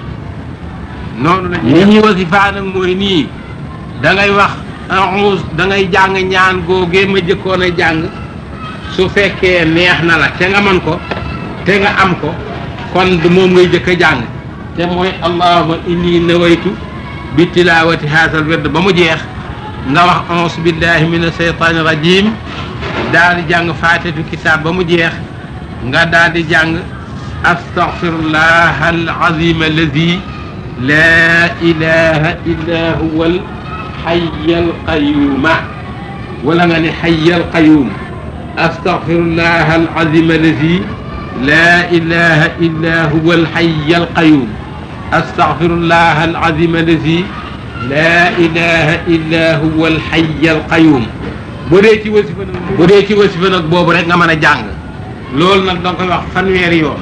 noonu la ñuy ñuy wasifa nag mooy nii da ngay wax a'uuz da ngay jàng ñaan googee ma jëkkoon a jàng su fekkee neex na la te nga man ko te nga am ko kon du moom ngay jëkk a jàng te mooy allahumma inni nawaytu bi tilawati haasal werd ba mu jeex nga wax auzu billahi min asheytaani rajim daal di jàng faatatu kitaab ba mu jeex nga daal di jàng astaghfirullah alazim alladi la ilaha illa huwa alxayy alqayum wala nga ne xayy alqayum astaghfirullah alazim alladi la ilaha illa huwa alxayy alqayum astaghfirullah alazim alladi la ilaha illa huwa alxayy alqayum bu dee ci wasifa nag bu dee ci wasifa nag boobu rek nga mën a jàng loolu nag danga koy wax fanweeri yoon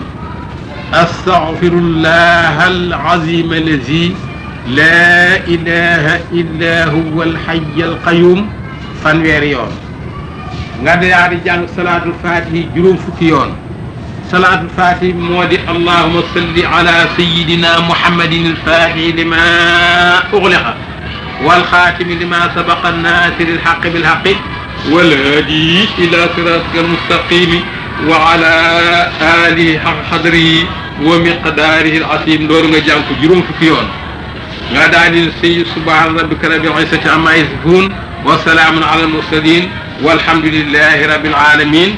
astaghfirullah alazim allazi la ilaha illa huwa alxayy alqayum fanweeri yoon nga daal di jàng salaatul fatihi juróom fukki yoon salaatul fatihi moo di allahuma salli ala sayidina muhammadin alfatihi lima ugliqa walxaatimi lima sabaqa nasiri alxaqi bilxaqi والهادي إلى صراطك المستقيم وعلى آله حق قدره ومقداره العظيم دور nga jàng ko juróom fukki yoon nga daal di say subhaana rabbika rabbil izzati amma yasifun wa salaamun ala al-mursalin walhamdulillahi rabbil alamin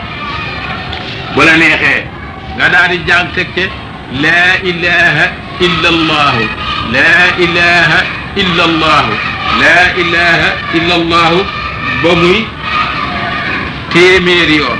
bu la neexee nga daal di jàng teg ca laa ilaha illa allahu laa ilaha illa allahu laa ilaha illa allahu ba muy téeméeri yoon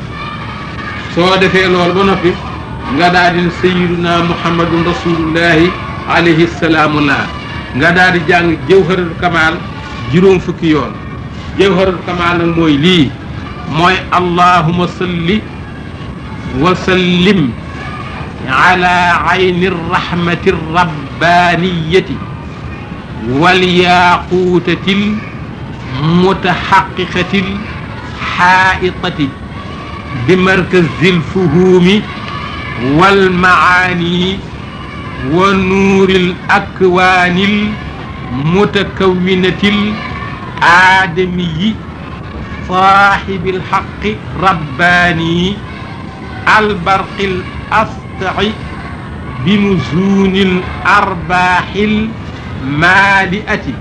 soo defee loolu ba noppi nga daal di sayyiduna muhammadun rasulullahi alayhi salaamu laa nga daal di jàng jawharatul kamal juróom fukki yoon jawharatul kamal nag mooy lii mooy allahuma salli wa sallim ala ayni rahmati rabbaniyati wal yaquutatil mutaxaqiqatil xaaitati bi markazil fuhuumi wal macaani wa nuuril akwaanil mutakawwinatil aadamiyi saaxibil xaqi rabbaani albarqil astaci bi nuzuunil arbaaxil maaliati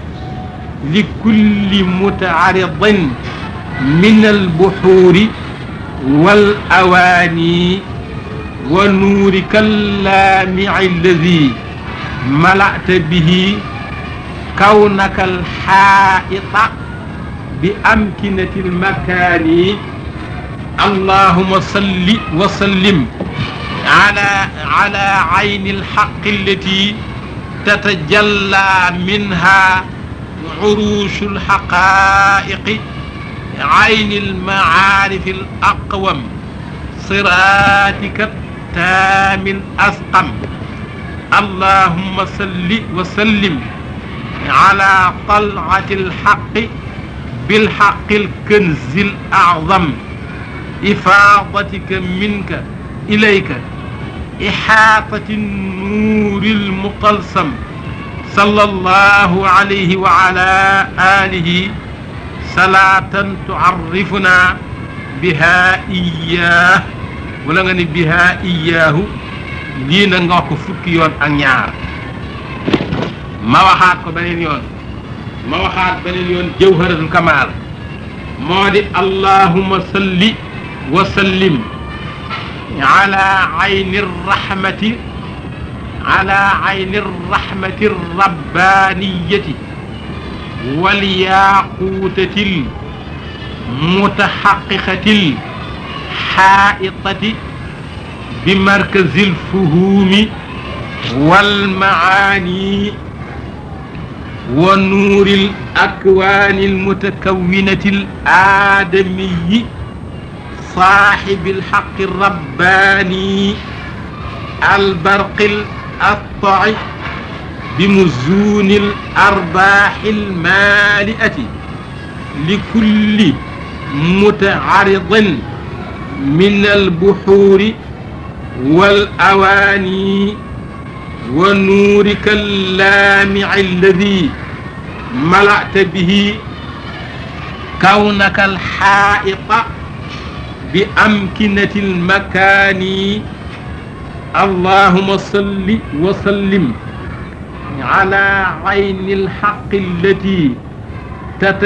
لكل متعرض من البحور والأواني ونورك اللامع الذي ملأت به كونك الحائط بأمكنة المكان اللهم صل وسلم على على عين الحق التي تتجلى منها عروش الحقائق عين المعارف الأقوم صراطك التام الأسقم اللهم صل وسلم على طلعة الحق بالحق الكنز الأعظم إفاضتك منك إليك إحاطة النور المطلسم صلى الله عليه وعلى آله صلاة تعرفنا بها إياه wala nga ni biha iyaahu lii na nga wax ko fukki yoon ak ñaar ma waxaat ko beneen yoon ma waxaat beneen yoon jawharatul kamal moo di allahuma salli wa sallim ala ayni rahmati على عين الرحمة الربانية والياقوتة المتحققة الحائطة بمركز الفهوم والمعاني ونور الأكوان المتكونة الآدمي صاحب الحق الرباني البرق الأقطع بمزون الأرباح المالئة لكل متعرض من البحور والأواني ونورك اللامع الذي ملأت به كونك الحائط بأمكنة المكان اللهم صل وسلم على عين الحق التي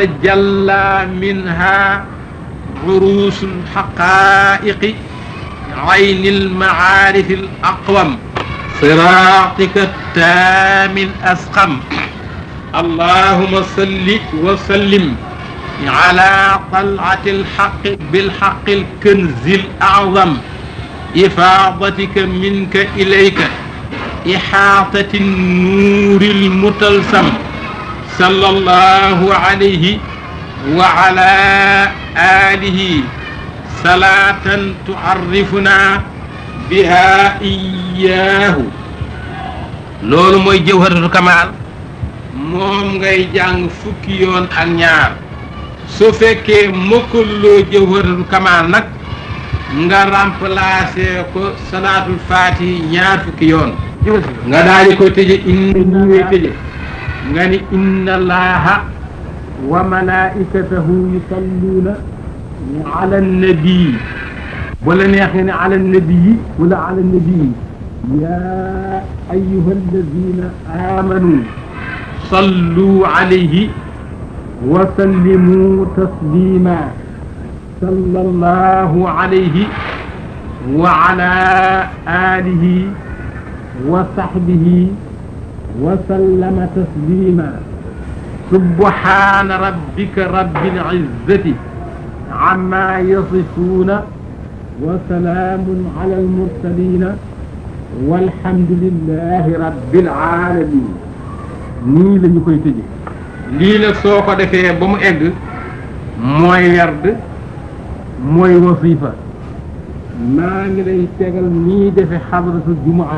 تتجلى منها عروس الحقائق عين المعارف الأقوم صراطك التام الأسقم اللهم صل وسلم على طلعة الحق بالحق الكنز الأعظم إفاضتك منك إليك إحاطة النور المتلسم صلى الله عليه وعلى آله صلاة تعرفنا بها إياه loolu mooy jawharatul kamal moom ngay jàng fukki yoon ak ñaar su fekkee mokkaloo jawharatul kamal nag nga remplacer ko salaatul faatihi ñaar fukki yoon nga daal di ko tëje inna ñi ngay tëje nga ni inna allaha wa malaikatahu yusalluuna ala nabii wala neex nga ne ala nabii wala ala nabii yaa ayuha alladina amanu sallu alayhi wa sallimu taslima sallallahu alayhi wa ala alihi wa sahbihi wa sallama taslima subhana rabbika rabbil izzati amma yasifuna wa salaamun ala almursalina walhamdulillahi rabbil alamin nii la ñu koy tëje lii nag soo ko defee ba mu egg mooy werd mooy wasifa maa ngi lay tegal nii defe xadratu jumaa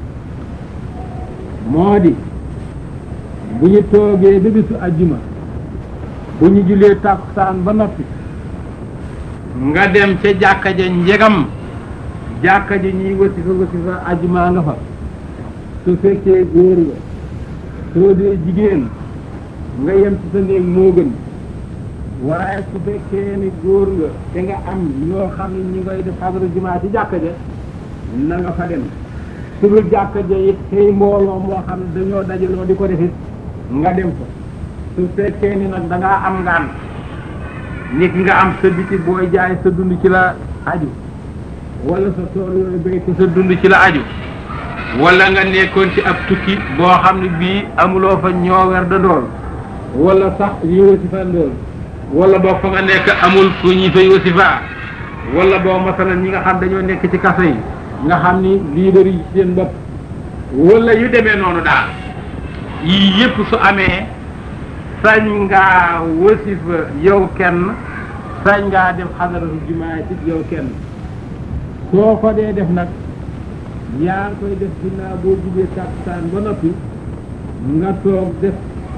moo di bu ñu toogee ba bisu ajjuma bu ñu julee tàkkusaan ba noppi nga dem ca jàkka ja njegam jàkka ja ñuy wasifa wasifa ajjuma nga fa su fekkee góor nga soo dee jigéen nga yem ci sa néeg moo gën waaye su fekkee ni góor nga te nga am ñoo xam ne ñu ngay def xadara jumaa ci jàkka ja na nga fa dem su dul jàkka ja it tey mbooloo moo xam ne dañoo dajaloo di ko defit nga dem fa su fekkee ni nag da ngaa am ngaan nit nga am sa biti booy jaay sa dund ci la aju wala sa tool yooyu béy te sa dund ci la aju wala nga nekkoon ci ab tukki boo xam ne bii amuloo fa ñoo wer da dool wala sax yi wasifa ndool wala boo fa nga nekk amul fu ñi fay wasifa wala boo masalan ñi nga xam dañoo nekk ci kaso yi nga xam ni leader yi seen bopp wala yu demee noonu daal yii yëpp su amee sañ ngaa wasifa yow kenn sañ ngaa def xadaratu jumaa ci yow kenn soo ko dee def nag yaa ngi koy def ginnaaw boo jugee tàkkusaan ba noppi nga toog def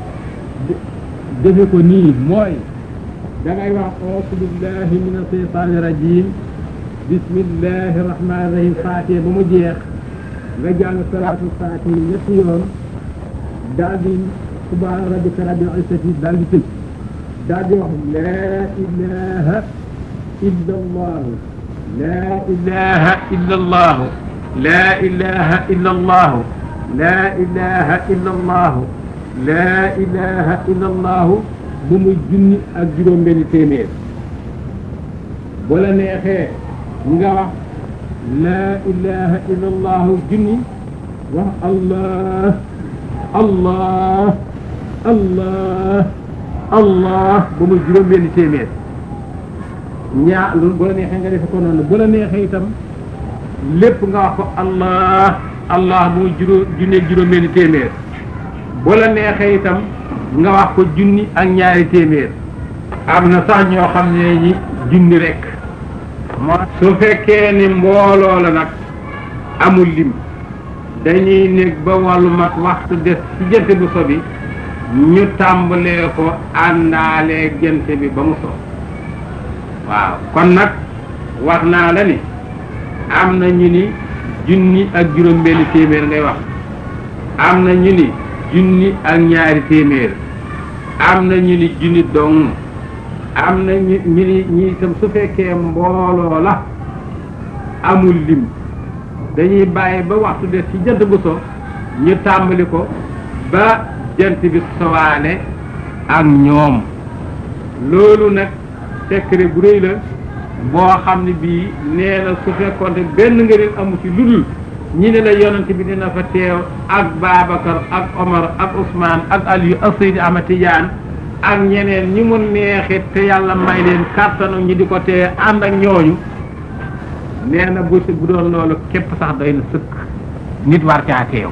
defe ko nii mooy da ngay wax auzu billahi min asheytaani rajim bismillahi rahmaani rahim faatee ba mu jeex nga jàng salaatul faatihi ñetti yoon daal di subhaana rabbika rabbil izzati daal di tëj daal di wax laa ilaha illa allahu laa ilaha illa allahu laa ilaha illa allahu laa ilaha illa allahu laa ilaha illa allahu ba muy junni ak juróom benni téeméer bu la neexee nga wax laa ilaha illa allahu junni wax allah allah allah allah ba muy juróom benni téeméer ñaa loolu bu la neexee nga defe ko noonu bu la neexee itam lépp nga wax ko allah allah bu muy juróom junneeg juróom benni téeméer bu la neexee itam nga wax ko junni ak ñaari téeméer am na sax ñoo xam ne ñi junni rek moo su fekkee ni mbooloo la nag amul lim dañuy nekk ba wàllu mat waxtu des ci jant bu so bi ñu tàmbalee ko àndaalee jant bi ba mu so waaw kon nag wax naa la ni am na ñu ni junni ak juróom benn téeméer ngay wax am na ñu ni junni ak ñaari téeméer am na ñu ni junni dong am na ñu ñu ni ñi itam su fekkee mbooloo la amul lim dañuy bàyyi ba waxtu des ci jant bu so ñu tàmbali ko ba jant bi sowaale ak ñoom loolu nag secret bu rëy la boo xam ne bii nee na su fekkoonte benn ngëneel amu ci lu dul ñi ne la yonent bi dina fa teew ak Babacar ak Omar ak Ousmane ak Aliou ak Seydi Ahmad Tidiane ak ñeneen ñi mu neexit te yàlla may leen kàttanu ñi di ko tee ànd ak ñooñu nee na bu bu doon loolu képp sax doy na sëkk nit war caa teew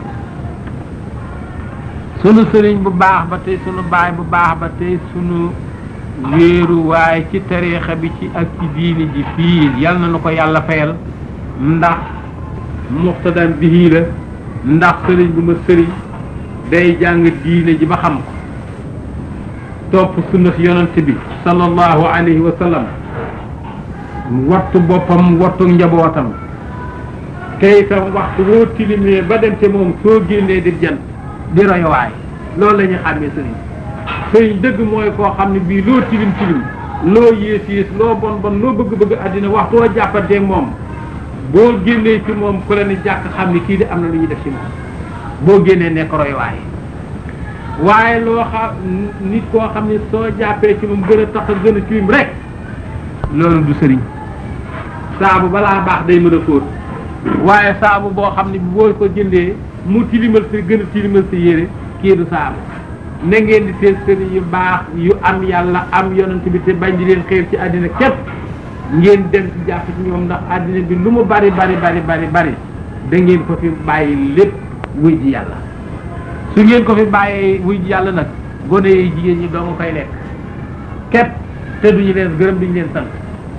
sunu sëriñ bu baax ba tey sunu baay bu baax ba tey sunu wéeru waaye ci tariixa bi ci ak ci diini ji fii yal na nu ko yàlla fayal ndax muxtadam bihi la ndax sëriñ bu ma sëriñ day jàng diine ji ba xam ko topp sunna yonent bi sallallahu alayhi wa sallam wattu boppam wattu njabootam te itam waxtu woo tilimee ba dem te moom soo génnee di jant di royowaay loolu la ñuy xàmmee sëriñ sëriñ dëgg mooy koo xam ne bii loo tilim tilim loo yées yées loo bon bon loo bëgg-bëgg àddina waxtu woo jàppanteeg moom boo génnee ci moom ku la ni jàkk xam ni kii di am na lu ñuy def ci moom boo génnee nekk royowaay waaye loo xam nit koo xam ne soo jàppee ci moom gën a tax a gën a tilim rek loolu du sëriñ saabu balaa baax day mën a fóot waaye saabu boo xam ne boo ko jëndee mu tilimal si gën a tilimal si yére kii du saabu na ngeen di seen sëriñ yu baax yu am yàlla am yonent bi te bañ di leen xeer ci àddina képp ngeen dem ci jàpp ci ñoom ndax àddina bi lu mu bari bari bari bari bari da ngeen ko fi bàyyi lépp wuy ji yàlla su ngeen ko fi bàyyee wuy ji yàlla nag gone yi jigéen ñi doo nga koy lekk képp te duñu leen gërëm duñu leen sant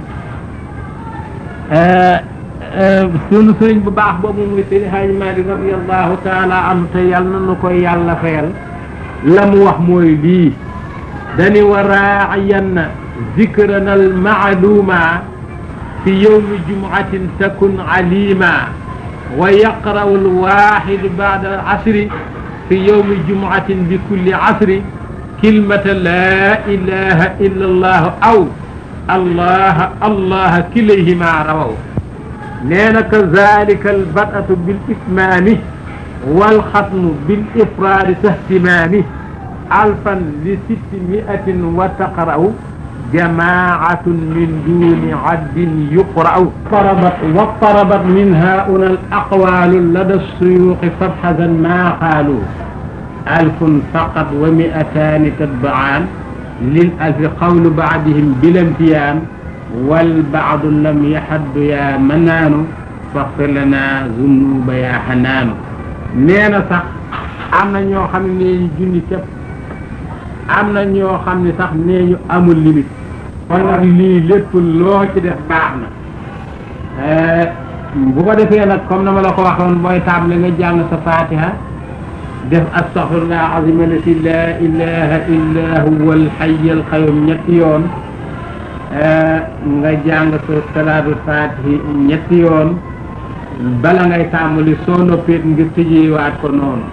sunu sëriñ bu baax boobu muy Seydi Haaji Maalik radiyallahu taala anhu te yàlla na nu koy yàlla fayal la mu wax mooy lii dani wa raaciyanna zikrana almacluuma fi yowmi jumcatin takun calima wa yaqra'u alwaxidu bacda alcasri fi yowmi jumcatin bi kulli casri kilmata laa ilaha illa allahu aw allah allah kilayhima rawaw nee na kazalika albadatu bil itmaami walxatmu bil ifraadi sahtimaami alfan li sitti miatin wa taqra'u jamaatun min duni addin yuqra'u tarabat wa tarabat min hauna al aqwalu lada suyuqi fabxasan maa qaalu alfun faqat wa miataani tatba'aan lil alfi qawlu baadihim bilamtiyaan wal baadu lam yaxaddu yaa manaanu faxfir lana zunuba yaa xanaanu nee na sax am na ñoo xam ne nee ñu junni képp am na ñoo xam ne sax nee ñu amul limite kon nag lii lépp loo ci def baax na bu ko defee nag comme na ma la ko waxoon mooy table nga jàng sa fatiha def astaxfirullah azim allati la ilaha illa huwa alxay alqayum ñetti yoon nga jàng sa salaatul fatihi ñetti yoon bala ngay tàmbali soo noppeet ngir tëjewaat ko noonu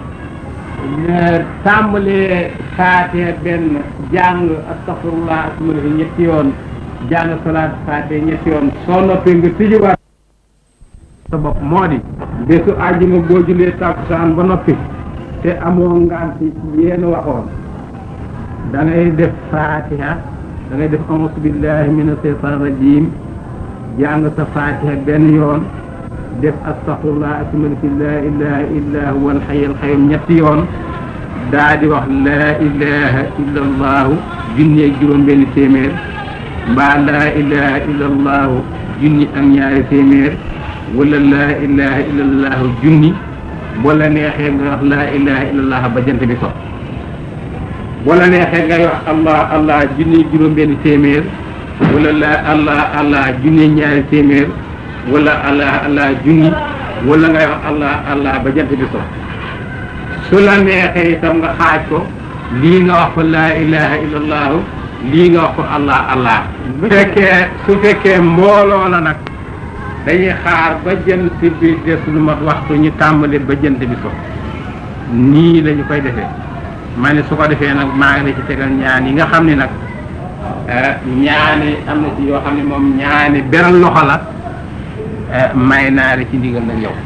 tàmbalee fatiha benn jàng astaxfirullah asmalahi ñetti yoon jàng salaatul fatihi ñetti yoon soo noppee nga tëjewaat sa bopp moo di bésu àjjuma boo julee tàkkusaan ba noppi te amoo ngant yéen waxoon da ngay def fatiha da ngay def auzu billahi min asheytan rajim jàng sa fatiha benn yoon def astaghfirullah asmaliki la ilaha illa huwa alxay alxayum ñetti yoon daa di wax la ilaha illa allahu junni ak juróom benn téeméer mbaa la ilaha illa allahu junni ak ñaari téeméer wala la ilaha illa allahu junni wala neexee nga wax la ilaha illa allah ba jant bi so wala neexee ngay wax allah allah junni juróom benn téeméer wala la allah allah junni ñaari téeméer wala allah allah junni wala ngay wax allah allah ba jant bi so su la neexee itam nga xaaj ko lii nga wax ko laa ilaha illa allahu lii nga wax ko allah allah su fekkee su fekkee mbooloo la nag dañuy xaar ba jant bi des lu mat waxtu ñu tàmbali ba jant bi so nii la ñu koy defee ma ne su ko defee nag maa ngi la ci tegal ñaan yi nga xam ne nag ñaani am na ci yoo xam ne moom ñaani beral loxo la may naa la ci ndigal nag yow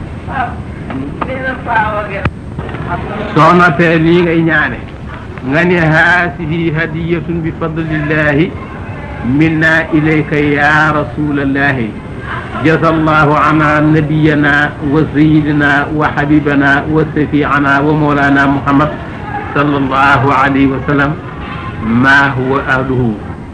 soo noppee lii ngay ñaane nga ne haasihi hadiyatun bi fadlillahi منا إليك يا رسول الله جزى الله عنا نبينا وسيدنا وحبيبنا وشفيعنا ومولانا محمد صلى الله عليه وسلم ما هو أهله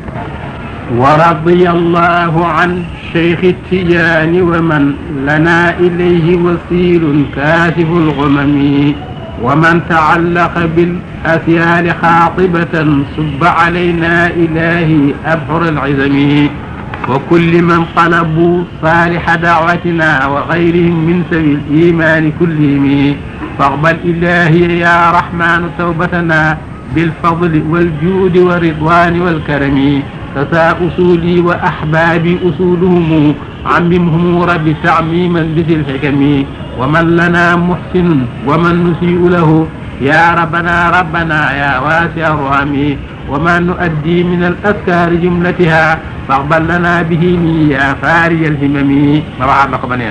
ورضي الله عن شيخ التجان ومن لنا إليه وسيل كاشف الغمم ومن تعلق بالأثيال خاطبة صب علينا إلهي أبحر العزم وكل من طلبوا صالح دعوتنا وغيرهم من سبيل الإيمان كلهم فاقبل إلهي يا رحمن توبتنا بالفضل والجود والرضوان والكرم فسا أصولي وأحبابي أصولهم عممهم رب تعميما بذي الحكم ومن لنا محسن ومن نسيء له يا ربنا ربنا يا واسع الرحم وما نؤدي من الأذكار جملتها فاقبل لنا به يا فاري الهمم ما بعد لقب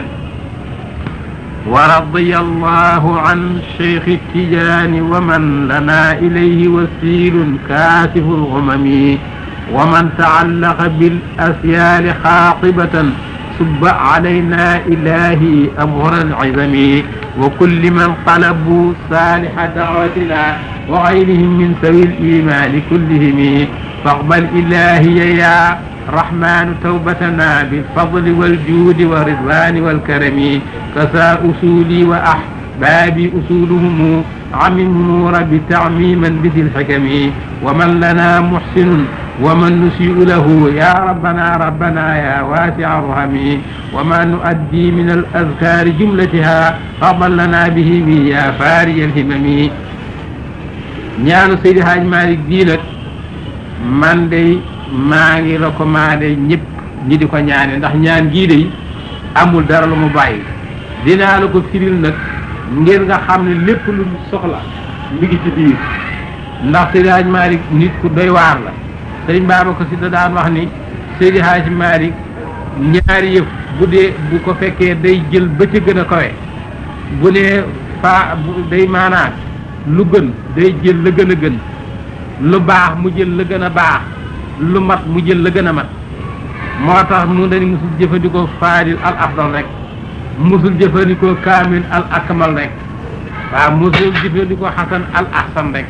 ورضي الله عن شيخ التجان ومن لنا إليه وسيل كاشف الغمم ومن تعلق بالأسيال خاطبة صب علينا إلهي أمر العظم وكل من طلبوا صالح دعوتنا وغيرهم من سوي الإيمان كلهم فاقبل إلهي يا رحمن توبتنا بالفضل والجود والرضوان والكرم كسى أصولي وأحبابي أصولهم عمهم رب تعميما بذي الحكم ومن لنا محسن ومن نسيء له يا ربنا ربنا يا واسع الرحم وما نؤدي من الأذكار جملتها فضل لنا به يا فاري الهمم ñaanu Seydi Hadj Malick bii nag man de maa ngi recommandé ñëpp ñi di ko ñaane ndax ñaan gii de amul dara lu mu bàyyi dinaa la ko firil nag ngir nga xam ne lépp lu soxla mi ngi ci biir ndax Seydi Hadj Malick nit ku doy waar la sëriñ Babacar Si da daan wax ni Seydi Hadj Malick ñaari yëf bu dee bu ko fekkee day jël ba ca gën a kawe bu ne fa day maanaa lu gën day jël la gën a gën lu baax mu jël la gën a baax lu mat mu jël la gën a mat moo tax mu dañu musul jëfandikoo faadil al afdal rek musul jëfandikoo kaamil al akmal rek waaw musul jëfandikoo xasan al ahsan rek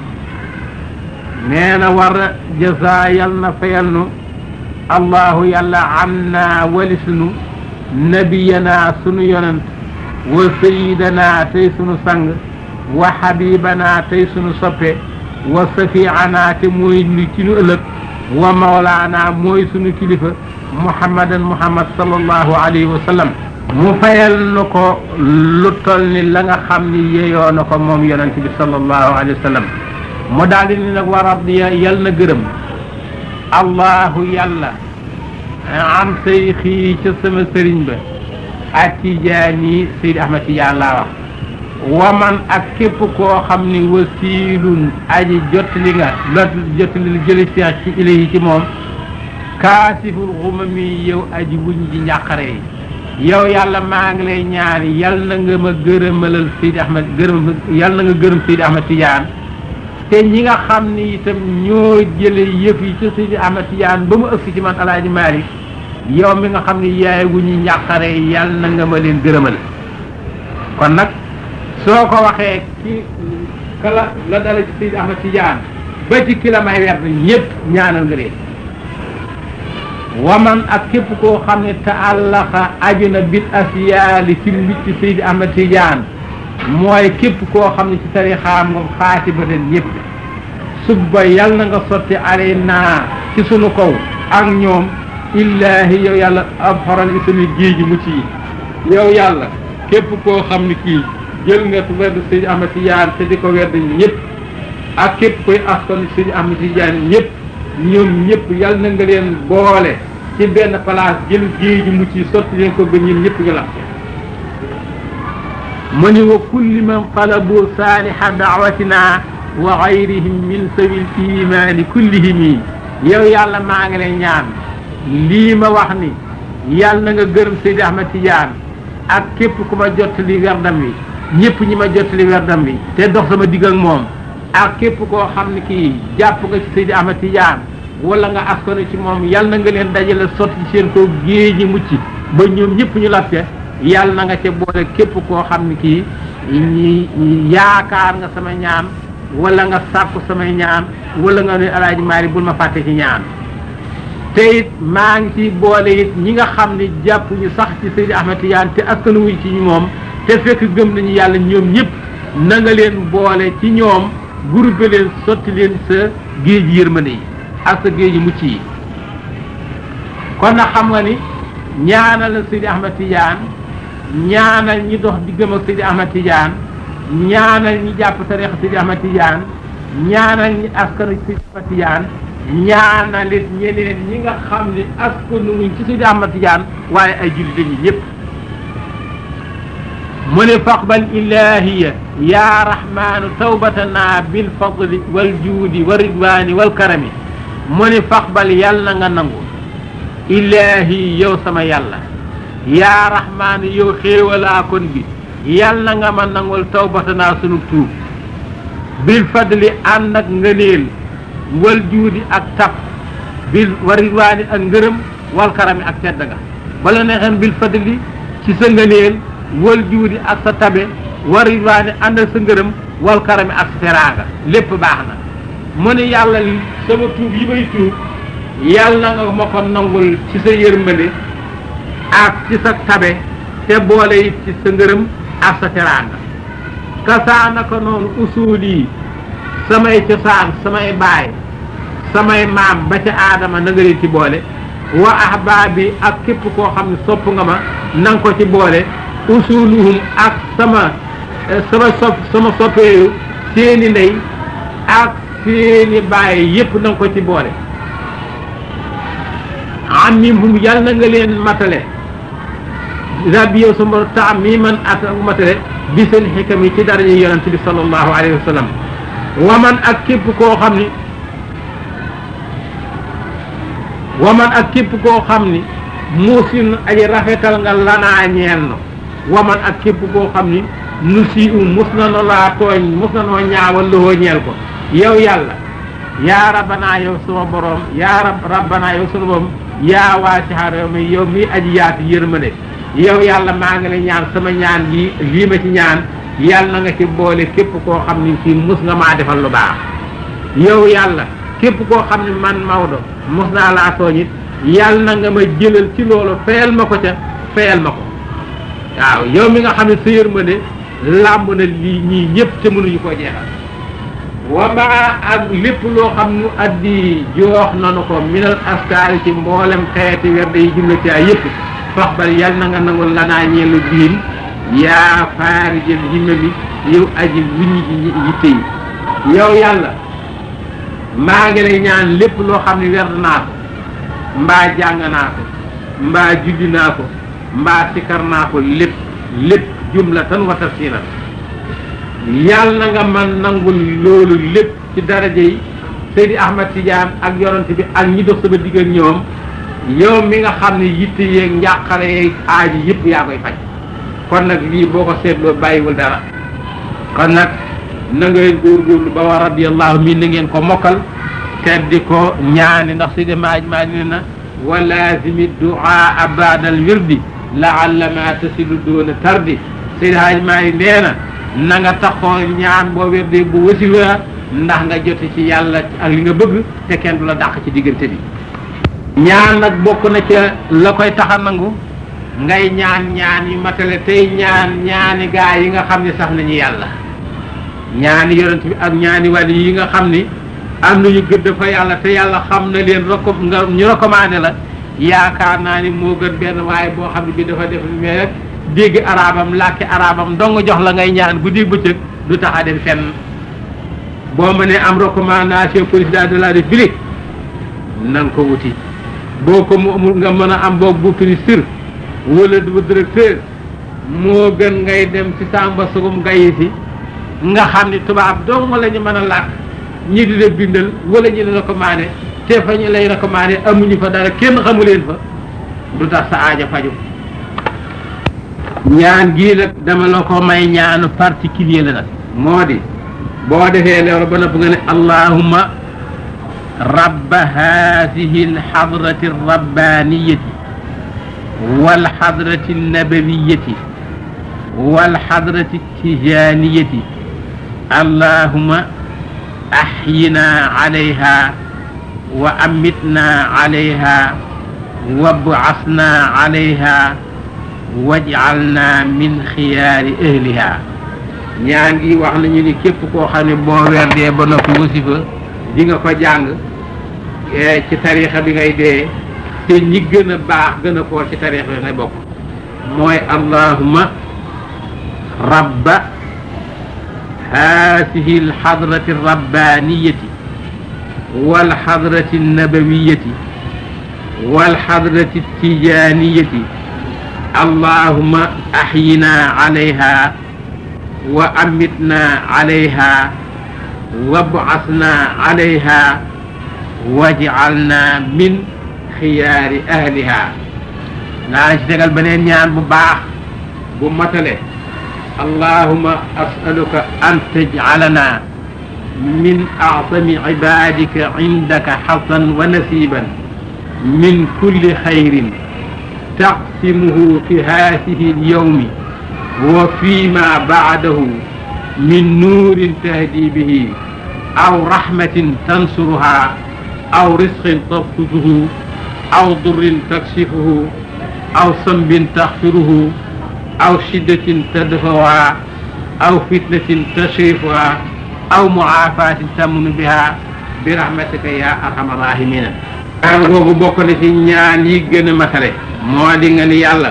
nee na war jasa yal na fayal nu allahu yàlla am naa walisnu nabiyana sunu yonent wa sayidana tey sunu sang wa xabibana tey sunu soppe wa safiana te mooy nu ci nu ëllëg wa mawlaana mooy sunu kilifa muhammadan muhammad sallallahu alayhi wa sallam mu fayal nu ko lu tol ni la nga xam ni yeyoo na ko moom yonent bi sallallahu alayhi wa sallam mu daal di ni nag wa radiya yal na gërëm allahu yàlla am say xii ca sama sëriñ ba ak tijaani Seydi Ahmad Tijaan laa wax waman ak képp koo xam ni wasiilun aji jottali nga lot jottali jëli seex ci ilahi ci moom kaasiful xumami yow aji wuñ ji njàqare yi yow yàlla maa ngi lay ñaan yal na nga ma gërëmalal Seydi Ahmad gërëm yal na nga gërëm Seydi Ahmad Tijaan te ñi nga xam ni itam ñoo jële yëf yi ci Seydi Ahmad Tijaan ba mu ëgsi ci man Alaaji Maalik yow mi nga xam ni yaay wu ñu njàqare yal na nga ma leen gërëmal kon nag soo ko waxee ci kala la dala ci Seydi Ahmad Tijaan ba ci ki la may werd ñëpp ñaanal nga leen waman ak képp koo xam ne taallaxa aju na bil asiyaali ci mbicc Seydi Ahmad Tijaan mooy képp koo xam ne ci tarixaam nga xaati ba leen ñëpp subba yal na nga sotti alay naa ci sunu kaw ak ñoom illaahi yow yàlla ab xoral isami géej mu ci yow yàlla képp koo xam ne kii jël nga werd Seydi Ahmad Tijaan te di ko werd ñëpp ak képp koy askan Seydi Ahmad Tijaan ñëpp ñoom ñëpp yal na nga leen boole ci benn place jël géej mu ci sotti leen ko ba ñun ñëpp nga la mu ni wa kulli man talabu saaliha daawatina wa gayrihim min sawi l imani kullihimi yow yàlla maa ngi lay ñaan lii ma wax ni yàlla na nga gërëm Seydi Ahmad Tijaan ak képp ku ma jottali werdam wi ñëpp ñi ma jottali werdam wi te dox sama digg ak moom ak képp koo xam ne kii jàpp nga ci Seydi Ahmad Tijaan wala nga askano ci moom yal na nga leen dajale sotti seen kaw géej ñi mucc ba ñoom ñëpp ñu latte yal na nga ca boole képp koo xam ne kii ñi yaakaar nga sama ñaan wala nga sàkku samay ñaan wala nga ne alaaji maari bul ma fàtte ci ñaan te it maa ngi ci boole it ñi nga xam ne jàpp ñu sax ci Seydi Ahmed Tidiane te askanu wuñ ci moom te fekk gëm nañu yàlla ñoom ñëpp na nga leen boole ci ñoom groupe leen sotti leen sa géej yërmande yi ak sa géej mucc yi kon nag xam nga ni ñaanal la Seydi Ahmed Tidiane ñaanal ñi dox di gëm ak Seydi Ahmed Tidiane ñaanal ñi jàpp tariix Seydi Ahmed Tidiane ñaanal ñi askanu Seydi Ahmed Tidiane ñaanalit ñeneen ñi nga xam ne askanu wuñ ci Seydi Ahmed Tidiane waaye ay jullit lañu ñëpp mu ne faqbal ilahiya ya rahmanu tawbatana bil fadli wal juudi wa ridwani wal karami mu ne faqbal yàlla na nga nangu ilahi yow sama yàlla yaa rahmaanu yow xéewalaa kon bi yàlla na nga ma nangul tawbatana sunu tuub bil fadli ànd ak ngëneel wal juudi ak tab bil wa ridwani ak ngërëm wal karami ak tedd nga bala neexeen bil fadli ci sa ngëneel wal juudi ak sa tabe war ridwaani ànd ak sa ngërëm wal karami ak sa teraanga lépp baax na mu ne yàlla li sama tuub yi may tuub yàlla na nga ma ko nangul ci sa yërmande ak ci sa tabe te boole it ci sa ngërëm ak sa teraanga kasaana ko noonu usuul yi samay cosaan samay baay samay maam ba ca aadama na nga leen ci boole wa ahbaabi ak képp koo xam ne sopp nga ma na nga ko ci boole usuluhum ak sama sama sopp sama soppeeyu seeni ndey ak seeni baay yépp na nga ko ci boole amimhum yàlla na nga leen matale rabbi yow sama taam mii man at matale bi seen xikam yi ci daraja yonente bi sallallahu alayhi wa sallam waman ak képp koo xam ni waman ak képp koo xam ni muusin aji rafetal nga lanaa ñeel no waman ak képp koo xam ni nu si u mus na no laa tooñ mus na noo ñaawal lowoo ñeel ko yow yàlla yaa rabbanaa yow sama borom yaa rab rabbanaa yow sama borom yaa waasixa réew mi yow mi aji yaatu yërmande yow yàlla maa ngi lay ñaan sama ñaan gi lii ma ci ñaan yàlla na nga ci boole képp koo xam ni fii mus nga maa defal lu baax yow yàlla képp koo xam ne man Maodo mus naa laa tooñ it yàlla na nga ma jëlal ci loolu fayal ma ko ca fayal ma ko waaw yow mi nga xam ne sa yërmande làmb na lii ñii ñëpp te mënuñu koo jeexal wa maa ak lépp loo xam nu addi joox nanu ko minal askaari ci mboolem xeeti werde yi jumla ci ay yëpp fax bal yal na nga nangul lanaa ñeelu biin yaa faari jël himme bi yow aji wuññi ji yitte yi yow yàlla maa ngi lay ñaan lépp loo xam ne werd naa ko mbaa jàng naa ko mbaa julli naa ko mbaa sikar naa ko lépp lépp jumlatan wa tafsilan yàlla na nga man nangul loolu lépp ci daraja yi Seydi Ahmad Tidiane ak yonent bi ak ñi dox sama digg ak ñoom yow mi nga xam ne yitte yeeg njàqare yeeg aaji yëpp yaa koy faj kon nag lii boo ko seetloo bàyyiwul dara kon nag na ngeen góorgóorlu ba wa radiyallahu min na ngeen ko mokkal te di ko ñaani ndax Seydi maaj maaj ne na wa laazimi duaa baadal wirdi laalla ma tasilu doona tardi Seydi Haaj maaj nee na na nga taxoo ñaan boo wérdee bu wasiwa ndax nga jote ci yàlla ak li nga bëgg te kenn du la dàq ci diggante bi ñaan nag bokk na ca la koy taxa nangu ngay ñaan ñaan yu matale tey ñaan ñaani gaa yi nga xam ne sax nañu yàlla ñaani yonent bi ak ñaani wàll yi nga xam ni am nañu gëdd fa yàlla te yàlla xam na leen reko nga ñu recommandé la yaakaar naa ni moo gën benn waaye boo xam ne bi dafa def mais rek dégg arabam làkki arabam dong jox la ngay ñaan guddi bëccëg du tax a dem fenn boo mënee am recommandation président de la république na nga ko wuti boo ko mu amul nga mën a am boog bu ministre wala du directeur moo gën ngay dem ci samba sugum gayi si nga xam ni tubaab dong la ñu mën a làkk ñi di la bindal wala ñi la recommandé te fa ñu lay recommandé amuñu fa dara kenn xamu leen fa du tax sa aaja faju ñaan gii nag dama la ko may ñaanu particulier la nag moo di boo defee loolu ba nopp nga ne allahumma رب هذه الحضرة الربانية والحضرة النبوية والحضرة التجانية اللهم أحينا عليها وأمتنا عليها وابعثنا عليها واجعلنا من خيار أهلها ñaan gi wax nañu ni képp koo xam ne boo werdee ba noppi wasifa di nga ko jàng ci tarixa bi ngay dee te ñi gën a baax gën a foor ci tarixa bi ngay bokk mooy allahuma rabba هذه الحضرة الربانية والحضرة النبوية والحضرة التجانية اللهم أحينا عليها وأمتنا عليها وابعثنا عليها واجعلنا من خيار أهلها naa ci tegal beneen ñaan bu baax bu matale اللهم أسألك أن تجعلنا من أعظم عبادك عندك حظا ونسيبا من كل خير تقسمه في هذه اليوم وفيما بعده من نور تهدي به أو رحمة تنصرها أو رزق تبسطه أو ضر تكشفه أو ذنب تغفره أو شدة تدفعها أو فتنة تشرفها أو معافاة تمن بها برحمتك يا أرحم الراحمين ñaan googu bokk na ci ñaan yi gën a matale moo di nga ni yàlla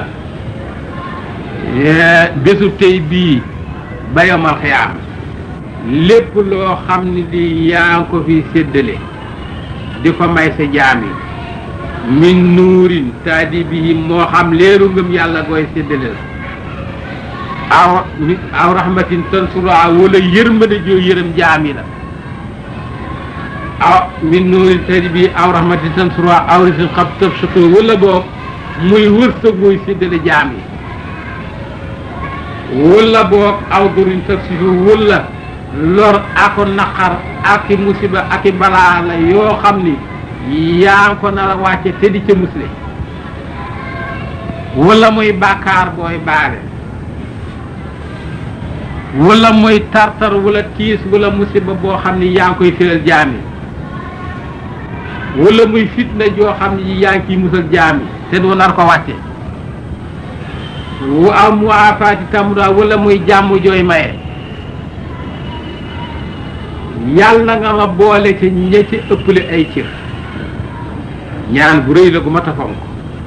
bésu tey bii ba yomal xiyaam lépp loo xam ne di yaa ngi ko fi séddale di ko may sa jaam yi min nuurin taadi bii moo xam leeru ngëm yàlla koy séddale la aw aw rahmatin tansura wala yërmande joo yërëm jaam yi la aw min nuurin taadi bii aw rahmatin tansura aw risin xab tëb suko wala boog muy wërsëg muy séddale jaam yi wala boog aw durin taksifu wala lor ako naqar ak i musiba ak i balaa la yoo xam ni yaa ngi ko nar a wàcce te di ca musle wala muy bàkkaar booy baale wala muy tartar wala tiis wala musiba boo xam ni yaa ngi koy firal jaam yi wala muy fitna joo xam ni yaa ngi ciy musal jaam yi te doo nar ko wàcce wu am mu afaati tamuda wala muy jàmm jooy maye yàlla nga ma boole ci ña ci ëpple ay cër ñaan bu rëy la gu ma tafonk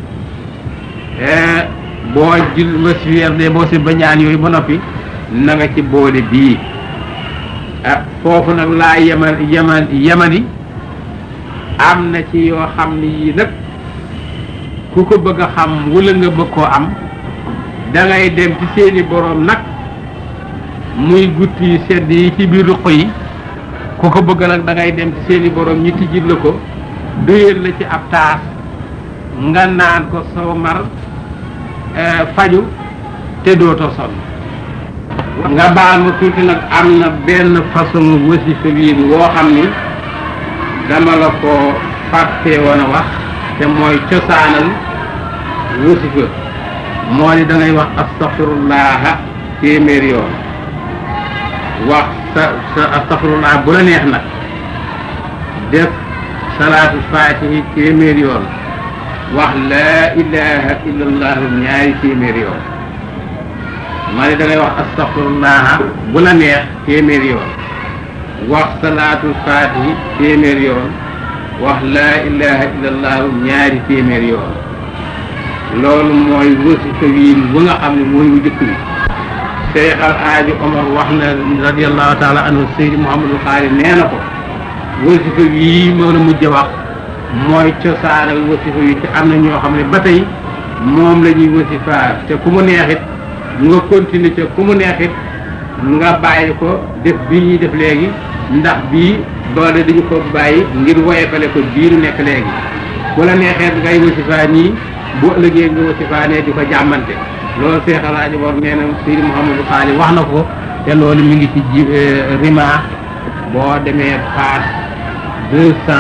boo jul ma si weer de boo si ba ñaan yooyu ba noppi na nga ci boole bii ah foofu nag laa yemal yemal yemani am na ci yoo xam ni yii nag ku ko bëgg a xam wala nga bëgg koo am da ngay dem ci seeni borom nag muy gutti yu sedd yi ci biir ruq yi ku ko bëgg nag da ngay dem ci seeni borom ñi tijjil la ko duyal la ci ab taas nga naan ko soo mar faju te dootoo sonn nga baal ma tuuti nag am na benn façon wasifa wiin woo xam ni dama la ko fàtte woon a wax te mooy cosaanal wasifa moo di da ngay wax astaxfirullaha téeméer yoon wax sa sa astaxfirullah bu la neex nag def salaatu faatihi téeméer yoon wax laa ilaha illallah ñaari téeméer yoon maa ni da ngay wax astaxfirullah bu la neex téeméer yoon wax salaatul faatihi téeméer yoon wax laa ilaha illallah ñaari téeméer yoon loolu mooy wasifa wiin bu nga xam ne mooy wu jëkk bi Cheikh Al Hadji Omar wax na radiallahu taala anhu Seydi Mouhamadou Xaari nee na ko wasifa wii moo la mujj wax mooy cosaanal wasifa yi te am na ñoo xam ne ba tey moom la ñuy wasifaar te ku mu neexit nga continuer te ku mu neexit nga bàyyi ko def bii ñuy def léegi ndax bii doole dañu ko bàyyi ngir woyefale ko bii nu nekk léegi ku la neexee ngay wasifaa nii bu ëllëgee nga wasifaanee di ko jàmmante loolu Cheikh El Hadji Omar nee na Seydi Mouhamadou Xaali wax na ko te loolu mi ngi ci ji rima boo demee page deux cent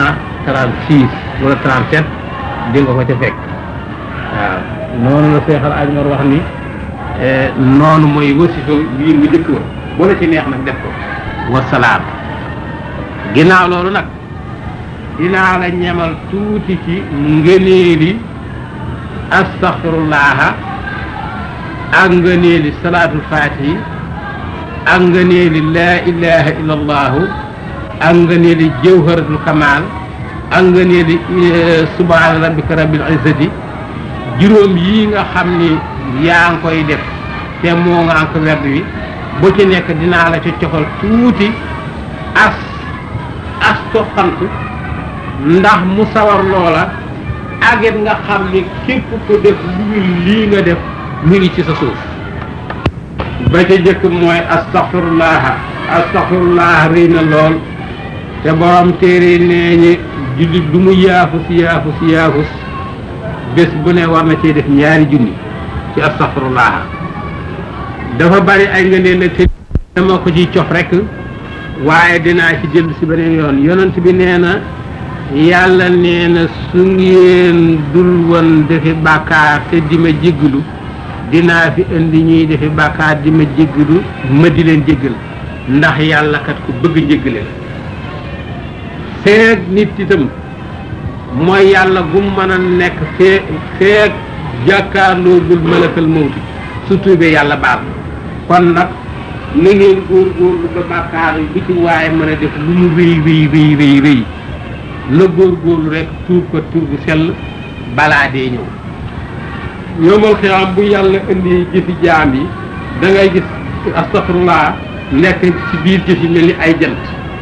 36 wala 37 di nga ko ca fekk waaw noonu la Seexal Ajmar wax ni noonu mooy wasifa bii mu jëkk wa bu la ci neex nag def ko wasalaam ginnaaw loolu nag dinaa la ñemal tuuti ci ngëneeli astaxfirullaha ak ngëneeli salaatul faatihi ak ngëneeli laa ilaha illa allahu ak ngëneeli jawharatul kamal ak ngëneeli subhaana rabbika rabbil izzati juróom yi nga xam ni yaa ngi koy def te moo nga am ko werd wi bu ci nekk dinaa la ci coxal tuuti as as toqant ndax mu sawar loola agit nga xam ni képp ko def lu lii nga def mu ngi ci sa suuf ba ca jëkk mooy astaxfirullah astaxfirullah rëy na lool te borom téere nee ñi jullit du mu yaafus yaafus yaafus bés bu ne war na cee def ñaari junni ci astaxfirullah dafa bari ay nga neen nag te dama ko ciy cof rek waaye dinaa ci jël si beneen yoon yonent bi nee na yàlla nee na su ngeen dul woon defi bàkkaar te di ma jéggalu dinaa fi indi ñuy defi bàkkaar di ma jéggalu ma di leen jéggal ndax yàlla kat ku bëgg njéggale la feeg nit itam mooy yàlla gu mën a nekk fee feeg jàkkaarloogul malakal mawti su tuubee yàlla baal kon nag na ngeen góorgóorlu ba bàkkaar yi bu ci waaye mën a def lu mu rëy rëy rëy rëy rëy la góorgóorlu rek tuub ko tur bu sell balaa dee ñëw yomal xiyaam bu yàlla indi jëfi jaam yi da ngay gis astafurlaa nekk ci biir jëfi mel ni ay jant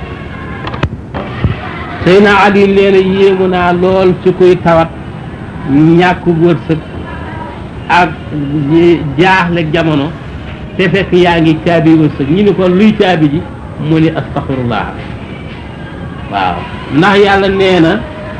Seyna Ali nee na yéemu naa lool ci kuy tawat ñàkk wërsëg ak jaaxle jamono te fekk yaa ngi caabi wërsëg ñu ni ko luy caabi ji mu ni astaxfirullah waaw ndax yàlla nee na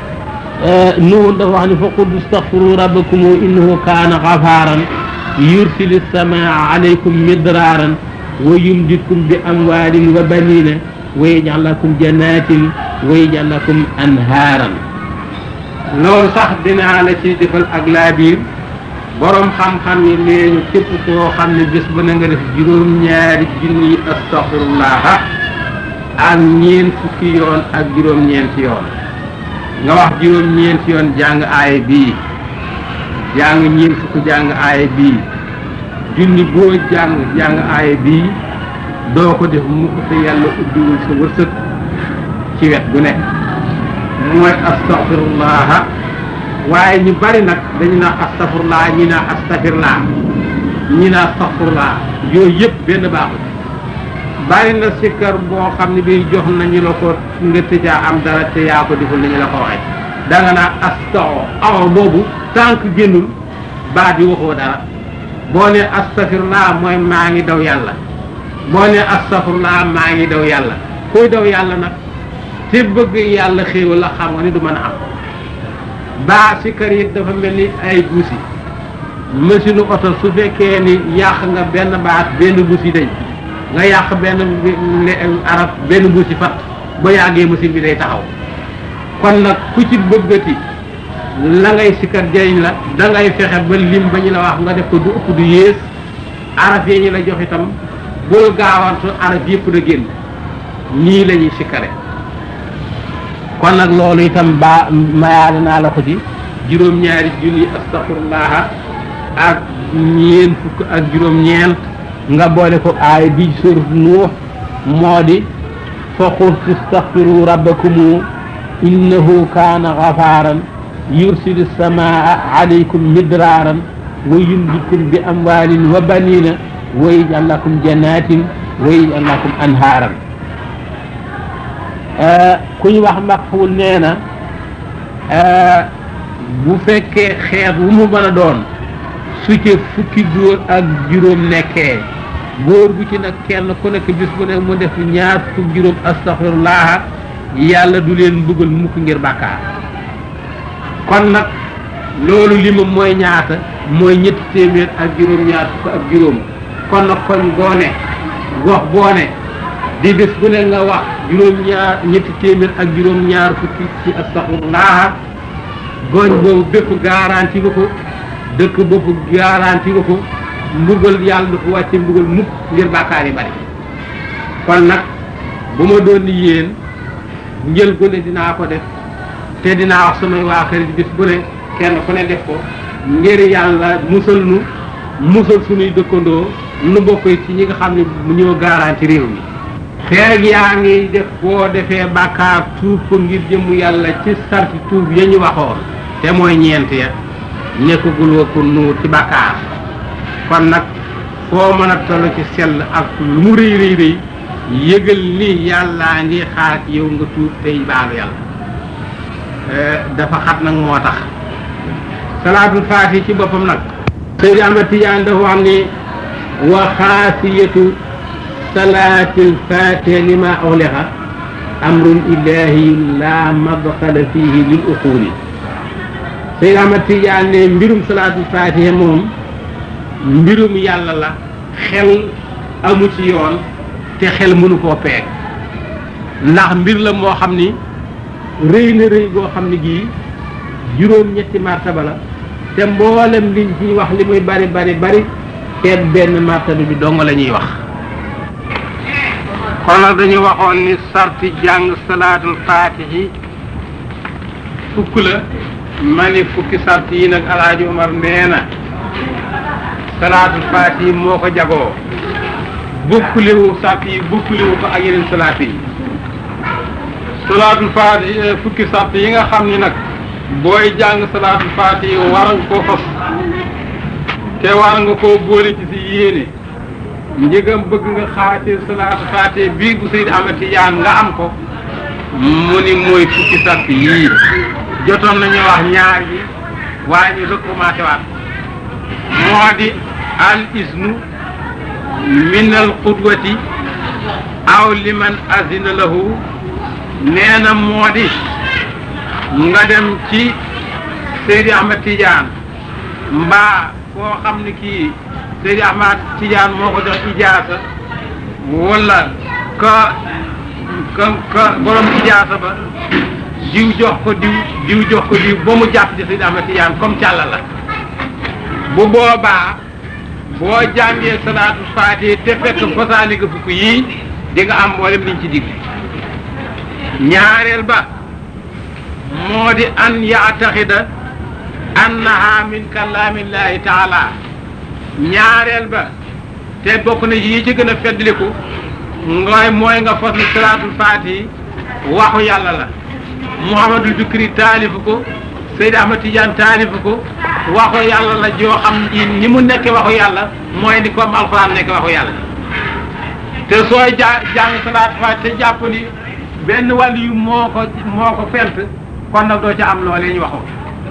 nuhu dafa wax ni fa qul istaxfiru rabbakum innahu kaana gafaaran yursili samaa alaykum midraaran wa yumditkum bi amwaalin wa banina wa yaj'al lakum jannatin wa yaj'al lakum anhaaran loolu sax dinaa la ci defal ak laabiir borom xam-xam yi nee ñu képp koo xam ne bés ba na nga def juróom-ñaari junni astaxfirullaha ak ñeent fukki yoon ak juróom-ñeenti yoon nga wax juróom-ñeenti yoon jàng aaya bii jàng ñeent fukki jàng aaya bii junni boo jàng jàng aaya bii doo ko def mukk te yàlla ubbiwul sa wërsëg ci wet gu nekk mooy astaxfirullaha waaye ñu bari nag dañu naa astafurlaa ñi naa astafirlaa ñi naa astaxfurlaa yooyu yëpp benn baaxul bari na sikkar boo xam ne bi jox nañu la ko nga tëjaa am dara te yaa ko deful nañu la ko waxee da nga naa astaxo awo boobu tànk génnul baat yi waxoo dara boo ne astafirlaa mooy maa ngi daw yàlla boo ne astafurlaa maa ngi daw yàlla kuy daw yàlla nag te bëgg yàlla xéewal la xam nga ni du mën a am baa sikkar yi dafa mel ni ay buusi machine oto su fekkee ni yàq nga benn baat benn buusi dañ nga yàq benn arab benn buusi fat ba yàggee machine bi day taxaw kon nag ku ci bëggati la ngay sikkar jëriñ la da ngay fexe ba lim ba ñu la wax nga def ko du ëpp du yées araf yi ñu la jox itam bul gaawantu araf yëpp da génn nii la ñuy sikkare kon nag loolu itam ba mayaale naa la ko ci juróom-ñaari junni astaxfirullaha ak ñeen fukk ak juróom-ñeent nga boole ko aay bi surat nuux moo di fa qultu istaxfiru rabbakum innahu kaana gafaaran yursilu samaa alaykum midraaran wa yumditkum bi amwaalin wa banina wa yaj'al lakum jannatin wa yaj'al lakum anhaaran ku ñu wax Makxuul nee na bu fekkee xeet wu mu mën a doon su ci fukki góor ak juróom nekkee góor gu ci nag kenn ku nekk bis bu ne mu def ñaar fukk juróom astaxfirullah yàlla du leen mbugal mukk ngir bàkkaar kon nag loolu li ma mooy ñaata mooy ñetti téeméer ak juróom ñaar fukk ak juróom kon nag koñ boo ne gox boo ne di bés bu ne nga wax juróom-ñaar ñetti téeméer ak juróom-ñaar fukki ci astaxfirullah gooñ boobu bépp garanti nga ko dëkk boobu garanti nga ko mbugal yàlla du ko wàcce mbugal mukk ngir bàkkaar yi bari kon nag bu ma doon ni yéen njël gu ne dinaa ko def te dinaa wax samay waa kër bés bu ne kenn ku ne def ko ngir yàlla musal nu musal suñuy dëkkandoo nu bokk ci ñi nga xam ne mu ñoo garanti réew mi feeg yaa ngi def boo defee bàkkaar tuub ko ngir jëmm yàlla ci sarti tuub ya ñu waxoon te mooy ñeent ya nekkagul wa ko nuur ci bàkkaar kon nag foo mën a toll ci sell ak lu mu rëy rëy rëy yëgal ni yàllaa ngi xaar ci yow nga tuub tey baalu yàlla dafa xat nag moo tax salaatul faati ci boppam nag Seydi Ahmad Tijaan dafa wax ni wa xaasiyatu salaatil faatiha lima ughliqa amrun ilaahi la madxala fihi lil uquuli Seydi Ahmad Tijaan ne mbirum salaatul faatiha moom mbirum yàlla la xel amu ci yoon te xel mënu koo peeg ndax mbir la moo xam ni rëy na rëy goo xam ne gii juróom-ñetti martaba la te mboolem liñ ci wax li muy bari bari bari te benn martaba bi dong la ñuy wax kon nag dañu waxoon ni sarti jàng salaatul faatihi fukk la ma ni fukki sart yi nag alaaji Umar nee na salaatul faatihi moo ko jagoo bokkulewu sart yi bokkulewu ko ak yeneen salaat yi salaatul faatihi fukki sart yi nga xam ni nag booy jàng salaatul faatihi war nga koo fas te war nga koo boole ci si yéene njëgam bëgg nga xaatee salaatul faatihi bii bu Seydi Ahmad Tijaan nga am ko mu ni mooy fukki sart yii jotoon nañu wax ñaar yi waaye ñu recommencé waat moo di al isnu min al qudwati aw liman azina lahu nee na moo di nga dem ci Seydi Ahmad Tidiane mbaa koo xam ne kii Seydi Ahmad Tidiane moo ko jox ijaasa wala ka ka ka borom ijaasa ba diw jox ko diw diw jox ko diw ba mu jàpp ci Seydi Ahmad Tidiane comme càlla la bu boobaa boo jàngee salaatu faatiha te fekk fasaali nga fukk yii di nga am mboolem liñ ci digg ñaareel ba moo di an yaataxida annaha min kalaamillahi taala ñaareel ba te bokk na yi ci gën a feddliku ngooy mooy nga fas ni salaatul faatihi waxu yàlla la Muhammadul Bikri taalifu ko Seydi Ahmad Tidiane taalifu ko waxu yàlla la joo xam ni mu nekk waxu yàlla mooy ni comme alxuraan nekk waxu yàlla te sooy ja jàng salaatul faatihi te jàpp ni benn wàll yu moo ko moo ko fent kon nag doo ca am loolee ñu waxoon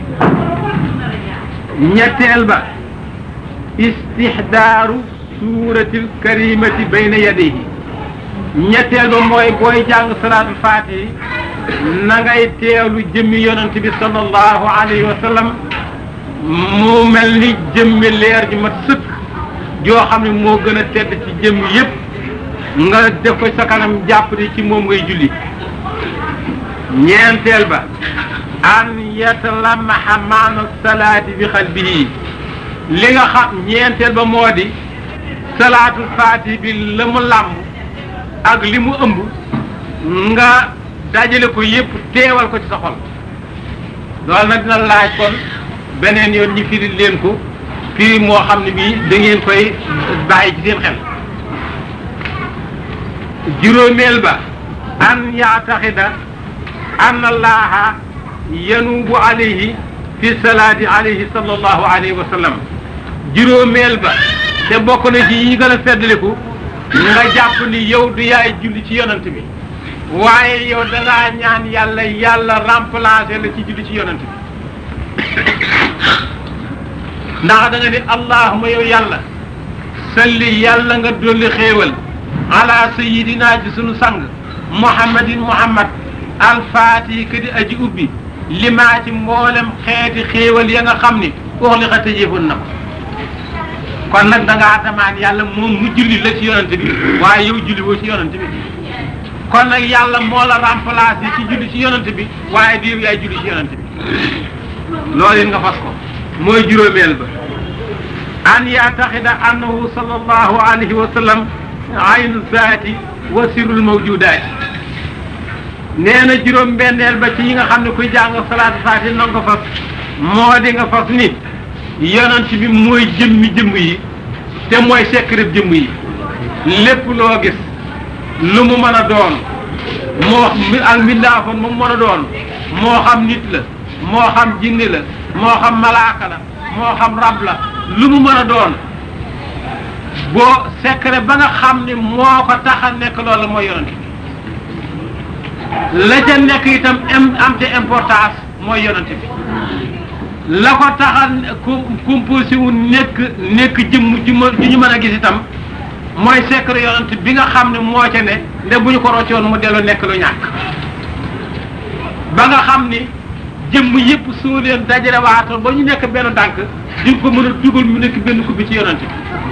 ñetteel ba istihdaaru suuratil karimati bayna yadayhi ñetteel ba mooy booy jàng salaatul faatihi na ngay teewlu jëmmi yonent bi sallallahu alayhi wa sallam mu mel ni jëmmi leer ji mat sëkk joo xam ne moo gën a tedd ci jëmm yépp nga def ko sa kanam jàpp ni ci moom ngay julli ñeenteel ba an yatalamaha maana salaati bi xalbihi li nga xam ñeenteel ba moo di salaatul faati bi la mu làmb ak li mu ëmb nga dajale ko yépp teewal ko ci sa xol loolu nag dina laaj kon beneen yoon ñi firi leen ko firi moo xam ne bii da ngeen koy bàyyi ci seen xel juróomeel ba an yaataxida an allaha yanubu alayhi fi salaati alayhi sallallahu alayhi wa sallam juróomeel ba te bokk na ci yi gën a feddaliku nga jàpp ni yow du yaay julli ci yonant bi waaye yow dangaa ñaan yàlla yàlla remplacer la ci julli ci yonant bi ndax da nga ni allahuma yow yàlla salli yàlla nga dolli xéewal ala sayidina ci sunu sang muhammadin muhammad alfaati ka di aji ubbi limaa ci mboolem xeeti xéewal ya nga xam ni uxli xa tëjeefoon na ko kon nag da ngaa damaan yàlla moom mu julli la ci yonante bi waaye yow julli woo ci yonante bi kon nag yàlla moo la remplacé ci julli ci yonent bi waaye diir yaay julli ci yonent bi loolu it nga fas ko mooy juróomeel ba an yaataxida annahu sallallahu alayhi wa sallam aynu zaati wa sirul mawjudaati nee na juróom benneel ba ci yi nga xam ne kuy jàng salaatu faati na nga ko fas moo di nga fas ni yonent bi mooy jëmmi jëmm yi te mooy secret jëmm yi lépp loo gis lu mu mën a doon moo ak mbindaafoon mu mën a doon moo xam nit la moo xam jinni la moo xam malaaka la moo xam rab la lu mu mën a doon boo secret ba nga xam ni moo ko tax a nekk loolu mooy yonent bi la ca nekk itam am te importance mooy yonent bi la ko tax a composé wu nekk nekk jëmm ju ñu mën a gis itam mooy secret yonent bi nga xam ne moo ca ne nde bu ñu ko roccoon mu dellu nekk lu ñàkk ba nga xam ni jëmm yëpp soo leen dajale waatoon ba ñu nekk benn tànk di ko mën a dugal mu nekk benn kubbi ci yonent bi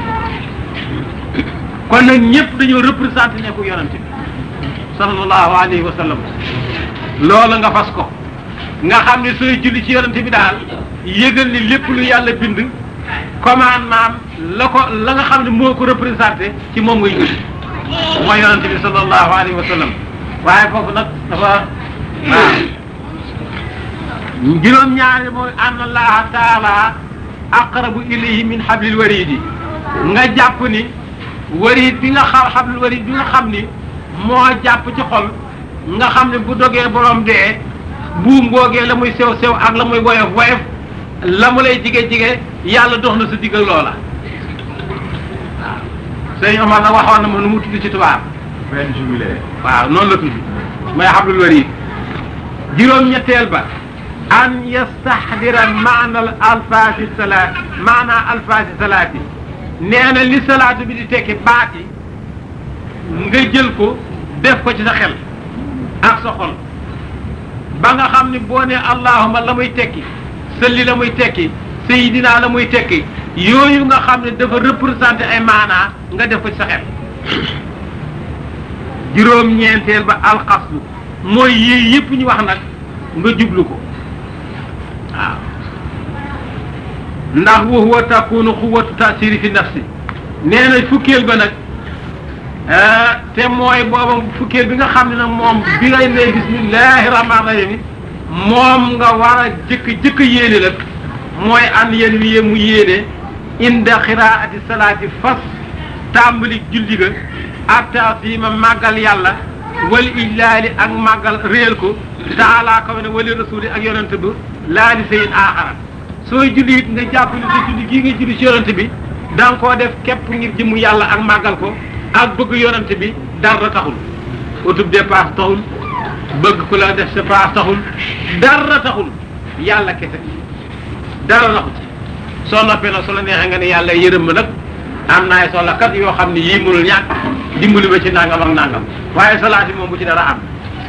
kon nag ñëpp dañoo représenté nekku yonent bi sallallahu alayhi wa sallam loolu nga fas ko nga xam ne sooy julli ci yonent bi daal yëgal ni lépp lu yàlla bind commandement la ko la nga xam ne moo ko représenté ci moom ngay julli mooy yonent bi sallallahu alayhi wa sallam waaye foofu nag dafa waaw juróom-ñaari mooy ann allaha taala aqrabu ilayhi min hablil waridi nga jàpp ni warid bi nga xam hablil warid bi nga xam ni moo jàpp ci xol nga xam ne bu dogee borom dee buum googee la muy sew sew ak la muy woyof woyof la mu lay jige jige yàlla dox na sa digg ak loola waaw sëñ Omar nag waxoon na ma nu mu tudd ci tubaab benn jubilé waaw noonu la tudd mooy hablul warid juróom-ñetteel ba an yastahdira maana al alfaasi salaat maana alfaasi salaati nee na li salaatu bi di tekki baat yi nga jël ko def ko ci sa xel ak sa xol ba nga xam ni boo ne allahuma la muy tekki sëlli la muy tekki sayidina la muy tekki yooyu nga xam ne dafa représenté ay maanaa nga def ko ci sa xel juróom-ñeenteel ba alxaslu mooy yii yëpp ñu wax nag nga jublu ko waaw ndax wa huwa takunu xuwatu tasiri fi nafsi nee na fukkeel ba nag te mooy booba fukkeel bi nga xam ne nag moom bi ngay ne bismillahi rahmaani rahim moom nga war a jëkk jëkk yéene nag mooy an yéen wi mu yéene inda xiraati salaati fas tàmbali julli ga ak taasima màggal yàlla wal illaali ak màggal réel ko taala kaw ne wali rasuli ak yonent bi laa di sayin aaxara sooy julli it nga jàpp ni sa julli gii nga julli ci yonent bi da nga koo def képp ngir jëmu yàlla ak màggal ko ak bëgg yonent bi dara taxul utub dépasse taxul bëgg ku la def sa passe taxul dara taxul yàlla kese dara taxu ci soo noppee nag su la neexee nga ne yàlla yërëm ma nag am naay soxla kat yoo xam ne yii mënul ñàkk dimbali ma ci nangam ak nangam waaye salaat yi moom bu ci dara am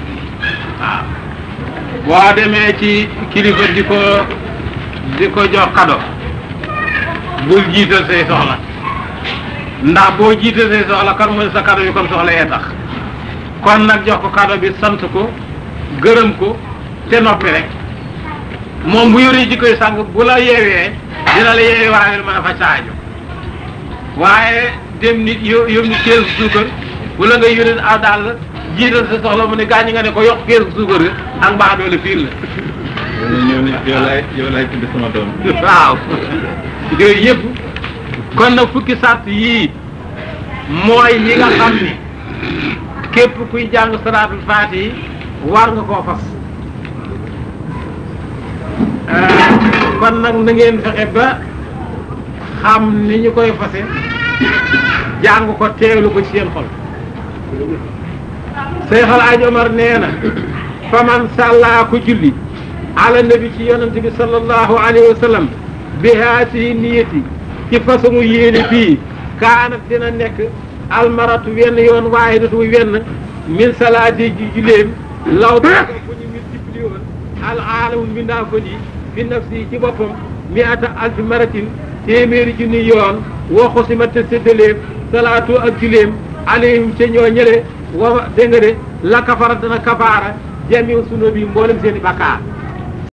waaw boo demee ci kilifa di ko di ko jox kado bul jiital say soxla ndax boo jiital say soxla kan mooy sa kado bi kon soxla yee tax kon nag jox ko kado bi sant ko gërëm ko te noppi rek moom bu yoree ji koy sàng bu la yeewee dina la yeewee waaye mën a faj sa aajo waaye dem nit yo yóbbu nit keesu suukar wala nga yónnee aw daal jiital sa soxla mu ne gaañ nga ne ko yokk keesu suukar ga ak mbaax doole fiir la ñëw ne yow laay yow laay tudd sama doom waaw yooyu yëpp kon nag fukki sart yii mooy yi nga xam ni képp kuy jàng salaatul faati yi war nga koo fas kon nag na ngeen fexe ba xam ni ñu koy fase jàng ko teewlu ko ci seen xol Seexal Aj Omar nee na faman sàllaa ko julli ala nabi ci yonante bi sallallahu alayhi wa sallam bi haatihi niyati ci façon yéene bii kaanat dina nekk almaratu wenn yoon waahidatu wenn min salaati ji juleem law da ko ñu multiplié woon al aalamu mbindaa ko ni fi nafsi ci boppam mi ata alfi maratin téeméeri junni yoon woo xosima te séddaleem salaatu ak juleem alayhim ca ñoo ñële wa dégg nga de la kafara dana kafaara jamiu sunu bi mboolem seen i bakkaar